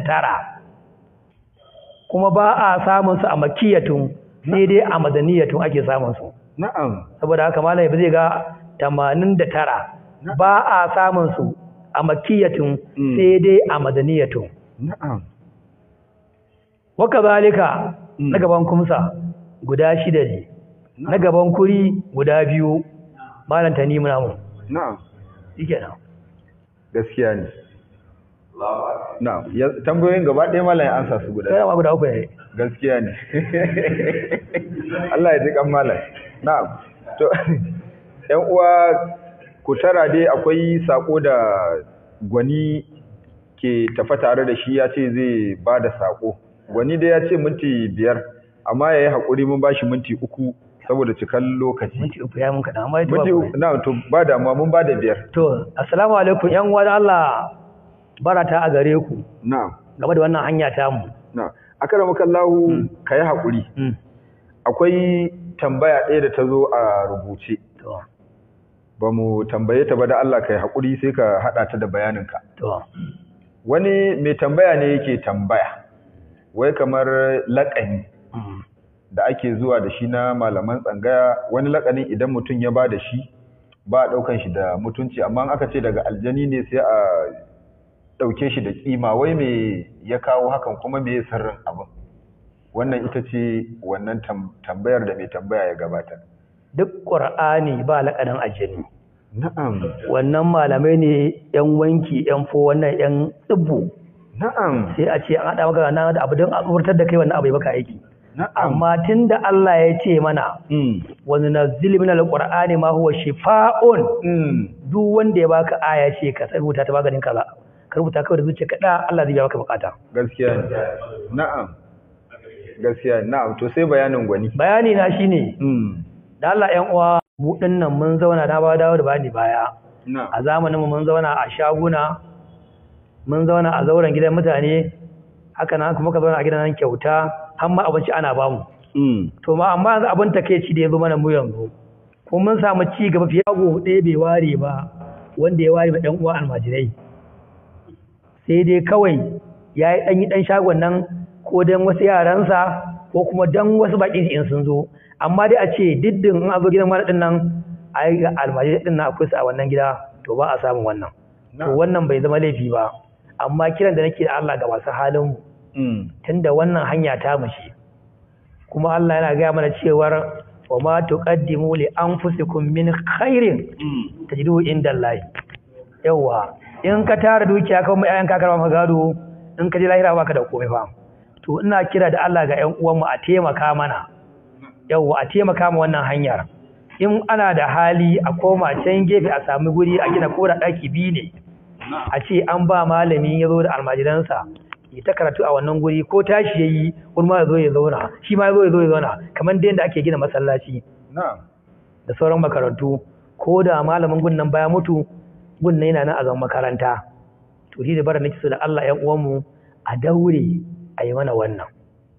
kuma ba a samun su a makiyatun sai dai a madaniyatun ake samun su na'am saboda haka malai ba zai ga 89 ba a samun su a makiyatun Mm. sai dai a madaniyatun na'am waka zalika Mm. na gaban kumsa guda shida ne na gaban kuri guda biyu malam tani muna mu na'am shikenan gaskiya ne na'am ya- tambayoyin gaba ɗaya malam ya ansa su guda sai ma guda uku ne gaskiya ne Allah ya ji kan malam na'am to ƴan uwa ku tara dai akwai sako da gwani ke tafa tare da shi ya ce zai ba da sako gwani dai ya ce minti biyar amma ya yi haƙuri mun ba shi minti uku saboda cikan lokaci minti uku ya mun kaɗan amma ya minti uku na to ba damuwa mun ba da biyar to assalamu alaikum yan uwa da Allah barata a gare ku na'am game da wannan hanya ta mu na'am akramakallahu kai haƙuri Mm. akwai tambaya ɗaya da ta zo a rubuce to ba mu tambaye ta ba da Allah kai haƙuri sai ka haɗa ta da bayaninka to wani mai tambaya ne yake tambaya wai kamar laƙani mm. da ake zuwa da shi na malaman tsangaya wani laƙanin idan mutum ya ba da shi ba a ɗaukan shi da mutunci amma in aka ce daga aljani ne sai a ɗauke shi da ƙima wai me ya kawo hakan kuma me sirrin abin wannan ita ce wannan tam- tambayar da mai tambaya ya gabata duk qur'ani ba lakanin ajini na'am wannan malamai ne yan wanki yan fo wannan yan tsibbu na'am sai a ce an haɗa maka nan da abu don a tsurtar da kai wannan abu ya baka aiki na'am amma tunda Allah ya ce mana mm. wa nunazzilu minal qur'ani ma huwa shifaa'un Mm. duk wanda ya baka aya ce ka rubuta ta maganin kaza ka rubuta kawai da zuciya kaɗa Allah zai biya maka bukata gaskiya ne na'am gaskiya ne na'am to sai bayanin gwani bayani na shine mm da Allah ƴan uwa mu dinnan mun zauna na ba dawo da bani baya na'am a zamanin mu mun zauna a shaguna mun zauna a zauren gidan mutane haka nan kuma ka zauna a gidan kyauta har ma abinci ana bamu mm to ma amma yanzu abin takeici da ya zo mana mu yanzu ko mun samu ci gaba fiye go ɗaya bai ware ba wanda ya ware ba ɗan uwa almajirai sai dai kawai ya yi ɗan yi ɗan shagon nan ko don wasu yaransa ko kuma don wasu baƙin in sun zo amma dai a ce diddin in a zo gidan wani ɗin nan a yi ga almajirai ɗin nan akwai su a wannan gida to ba a samun wannan to wannan bai zama laifi ba amma kiran da nake da Allah ga masu halin mu mm tunda wannan hanya ta mushe kuma Allah yana gaya mana cewar wa ma tuqaddimu li anfusikum min khairin mm tajiduhu indallahi yawa in ka tara dukiya ka mai ayan ka karba maka gado in ka je lahira baka da komai fa to ina kira da Allah ga ƴan uwanmu a taimaka mana yawa a taimaka ma wannan hanyar in ana da hali a koma can gefe a sami guri a gina kora daki biyu ne a ce an ba malami ya zo da almajiransa ya ta karatu a wannan guri ko tashi ya yi wani ma ya zo ya zauna shi ma ya zo ya zo ya zauna kamar da yadda ake gina masallaci na'am da sauran makarantu ko da malamin gunnan baya mutu gunnan yana nan a zama makaranta to shi da bara nake so da Allah ƴan uwanmu a daure a yi mana wannan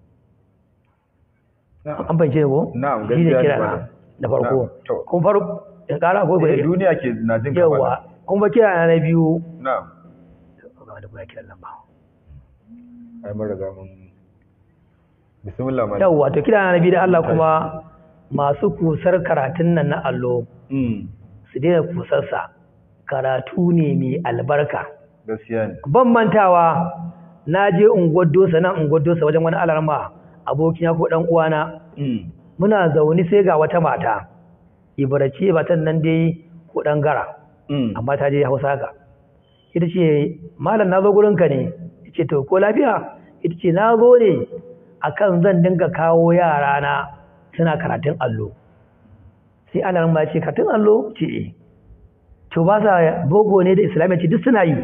an fahimce ko Na'am, shi ne gaskiya ne kira na malam. da farko Na'am, to. kun farko in ƙara ko Eh, duniya ke na jin ka yawa bana. kun ba kira na na biyu na'am da kuma kiran nan ba ai mun riga mun bismillah malam yawwa to kira na biyu da Allah kuma masu kusar karatun nan na allo mm su daina kusarsa karatu ne mai albarka gaskiya ne ban mantawa na je unguwar dosa nan unguwar dosa wajen wani alarma abokina ko dan uwana mm muna zaune sai ga wata mata ibarace matan nan dai ko dan gara mm amma ta je hausa ka ita ce malam na zo gurinka ne ita ce to ko lafiya ita ce na zo ne akan zan dinga kawo yara na suna karatun allo sai ana ma ce karatun allo ce eh to ba sa bogo ne da islamiyya ce duk suna yi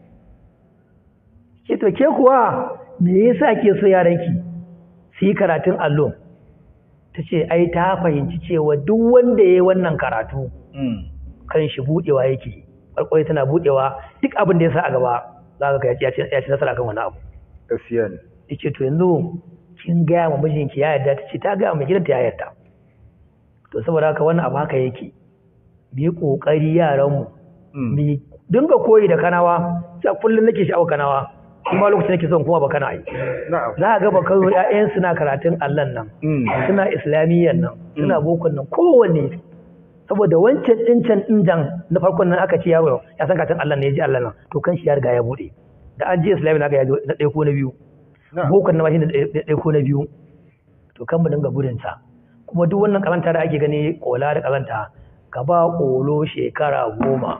ke to ke kuwa me yasa ke so yaranki su yi karatun allo ta ce ai ta fahimci cewa duk wanda ya yi wannan karatu mm kan shi budewa yake kwalkwai tana budewa duk abin da ya sa a gaba za ka ya ci ya ci nasara kan wani abu gaskiya ne yace to yanzu kin gaya ma mijinki ya yarda ta ce ta gaya ma gidanta ya yarda to saboda haka wannan abu haka yake mu yi kokari yaran mu mm mu dinga koyi da kanawa sai kullum nake sha'awar kanawa kuma lokacin nake son kuma ba kana yi na'am za a ga ba kawai ƴaƴan suna karatun Allah nan mm suna islamiyyan nan suna bokon nan kowanne saboda wancan din can din jan na farkon nan aka ce yaro ya san katin Allah ne ya ji Allah nan to kan shi ya riga ya bude da an je islamiyya na ga ya zo na ɗaya ko na biyu na'am bokon na ma shi na ɗaya ko na biyu to kan mu dinga gudun sa kuma duk wannan karanta da ake gani kola da karanta ka ba kolo shekara goma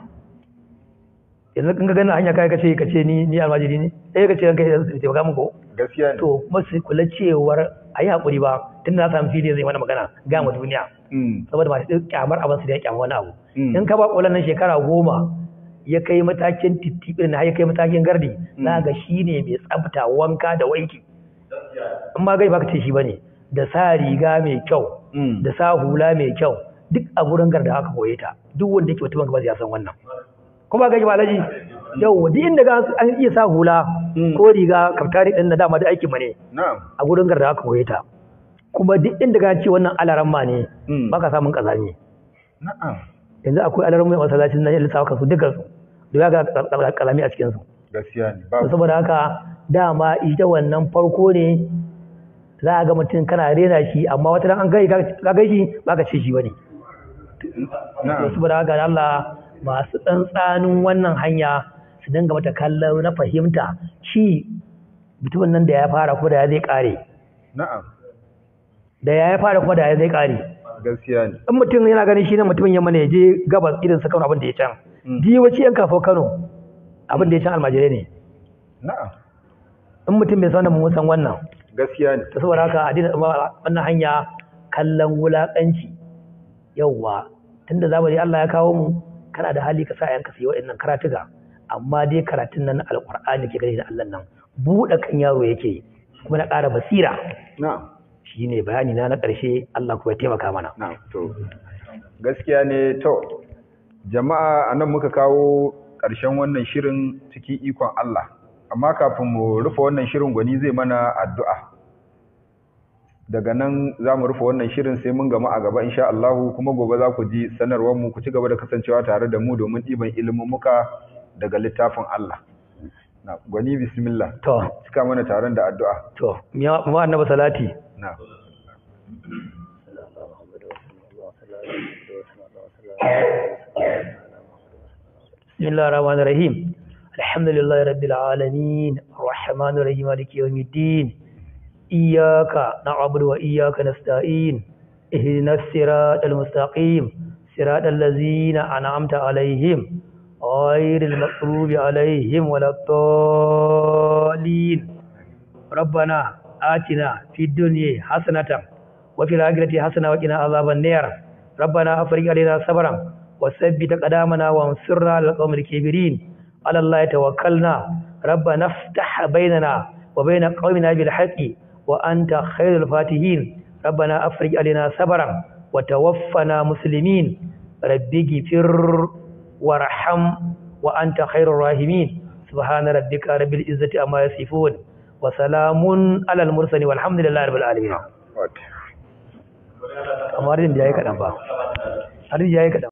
yanzu kan ga gani a hanya kai kace kace ni ni almajiri ne sai kace ranka ya taimaka muku gaskiya ne to kuma su kula cewar a yi haƙuri ba tun da na samu fili zai mana magana ga mu duniya mm saboda masu ɗin kyamar abin su da ya kyamar wani abu Mm. in ka ba ƙwalan nan shekara goma ya kai matakin titiɓin na ya kai matakin gardi na ga shi ne mai tsafta wanka da wanki in ma gai baka ce shi bane da sa riga mai kyau mm da sa hula mai kyau duk a gurin garda aka koye ta duk wanda yake mutumin gaba ya san wannan kuma gaji ba alaji yau duk inda ga an iya sa hula Mm. ko riga kaftari din na dama da aikin mu ne na'am a gurin garda aka koye ta kuma duk inda ka ce wannan alaramma ne mm baka samun kazami na'am yanzu akwai alaramma masallacin na yin lissafa su dukkan su da ya ga kalami a cikin su gaskiya ne ba saboda haka dama ita wannan farko ne za a ga mutum kana rena shi amma wata ran an gai ka gai shi baka ce shi bane na'am saboda haka da Allah masu tsantsanin wannan hanya su dinga mata kallon na fahimta shi mutumin nan da ya fara kuma da ya zai kare na'am da ya fara kuma da ya zai kare gaskiya ne in mutum yana ganin shi ne mutumin yamma ne ya je gabas irin sa Kano abin da ya can Mm. ji wace yan kafo Kano abin da ya can almajirai ne na'am in mutum bai san da mun san wannan gaskiya ne ta saboda haka a dina wannan hanya kallon wulaƙanci yauwa tunda zamani Allah ya kawo mu kana da hali ka sa yanka su yi wa'annan karatuka amma dai karatun nan na alqur'ani ke gani da Allah nan buɗe kan yaro yake kuma na ƙara basira na'am shine bayani na na ƙarshe Allah kuma ya taimaka mana na'am to gaskiya ne to jama'a anan muka kawo ƙarshen wannan shirin cikin ikon Allah amma kafin mu rufe wannan shirin gwani zai mana addu'a daga nan za mu rufe wannan shirin sai mun gama a gaba insha Allah kuma gobe za ku ji sanarwar mu ku ci gaba da kasancewa tare da mu domin ɗiban ilimin muka daga littafin Allah na gwani bismillah to cika mana taron da addu'a to mu annabi salati na بسم الله الرحمن الرحيم الحمد لله رب العالمين الرحمن الرحيم مالك يوم الدين إياك نعبد وإياك نستعين اهدنا الصراط المستقيم صراط الذين أنعمت عليهم غير المغضوب عليهم ولا الضالين ربنا آتنا في الدنيا حسنة وفي الآخرة حسنة وقنا عذاب النار ربنا أفرج علينا صبرا وثبت قدامنا وانصرنا على القوم الكبيرين على الله توكلنا ربنا افتح بيننا وبين قومنا بالحق وأنت خير الفاتحين ربنا أفرج علينا صبرا وتوفنا مسلمين ربي اغفر وارحم وأنت خير الراحمين سبحان ربك رب العزة أما يصفون وسلام على المرسلين والحمد لله رب العالمين kamar yin da ya yi kaɗan ba har ya yi kaɗan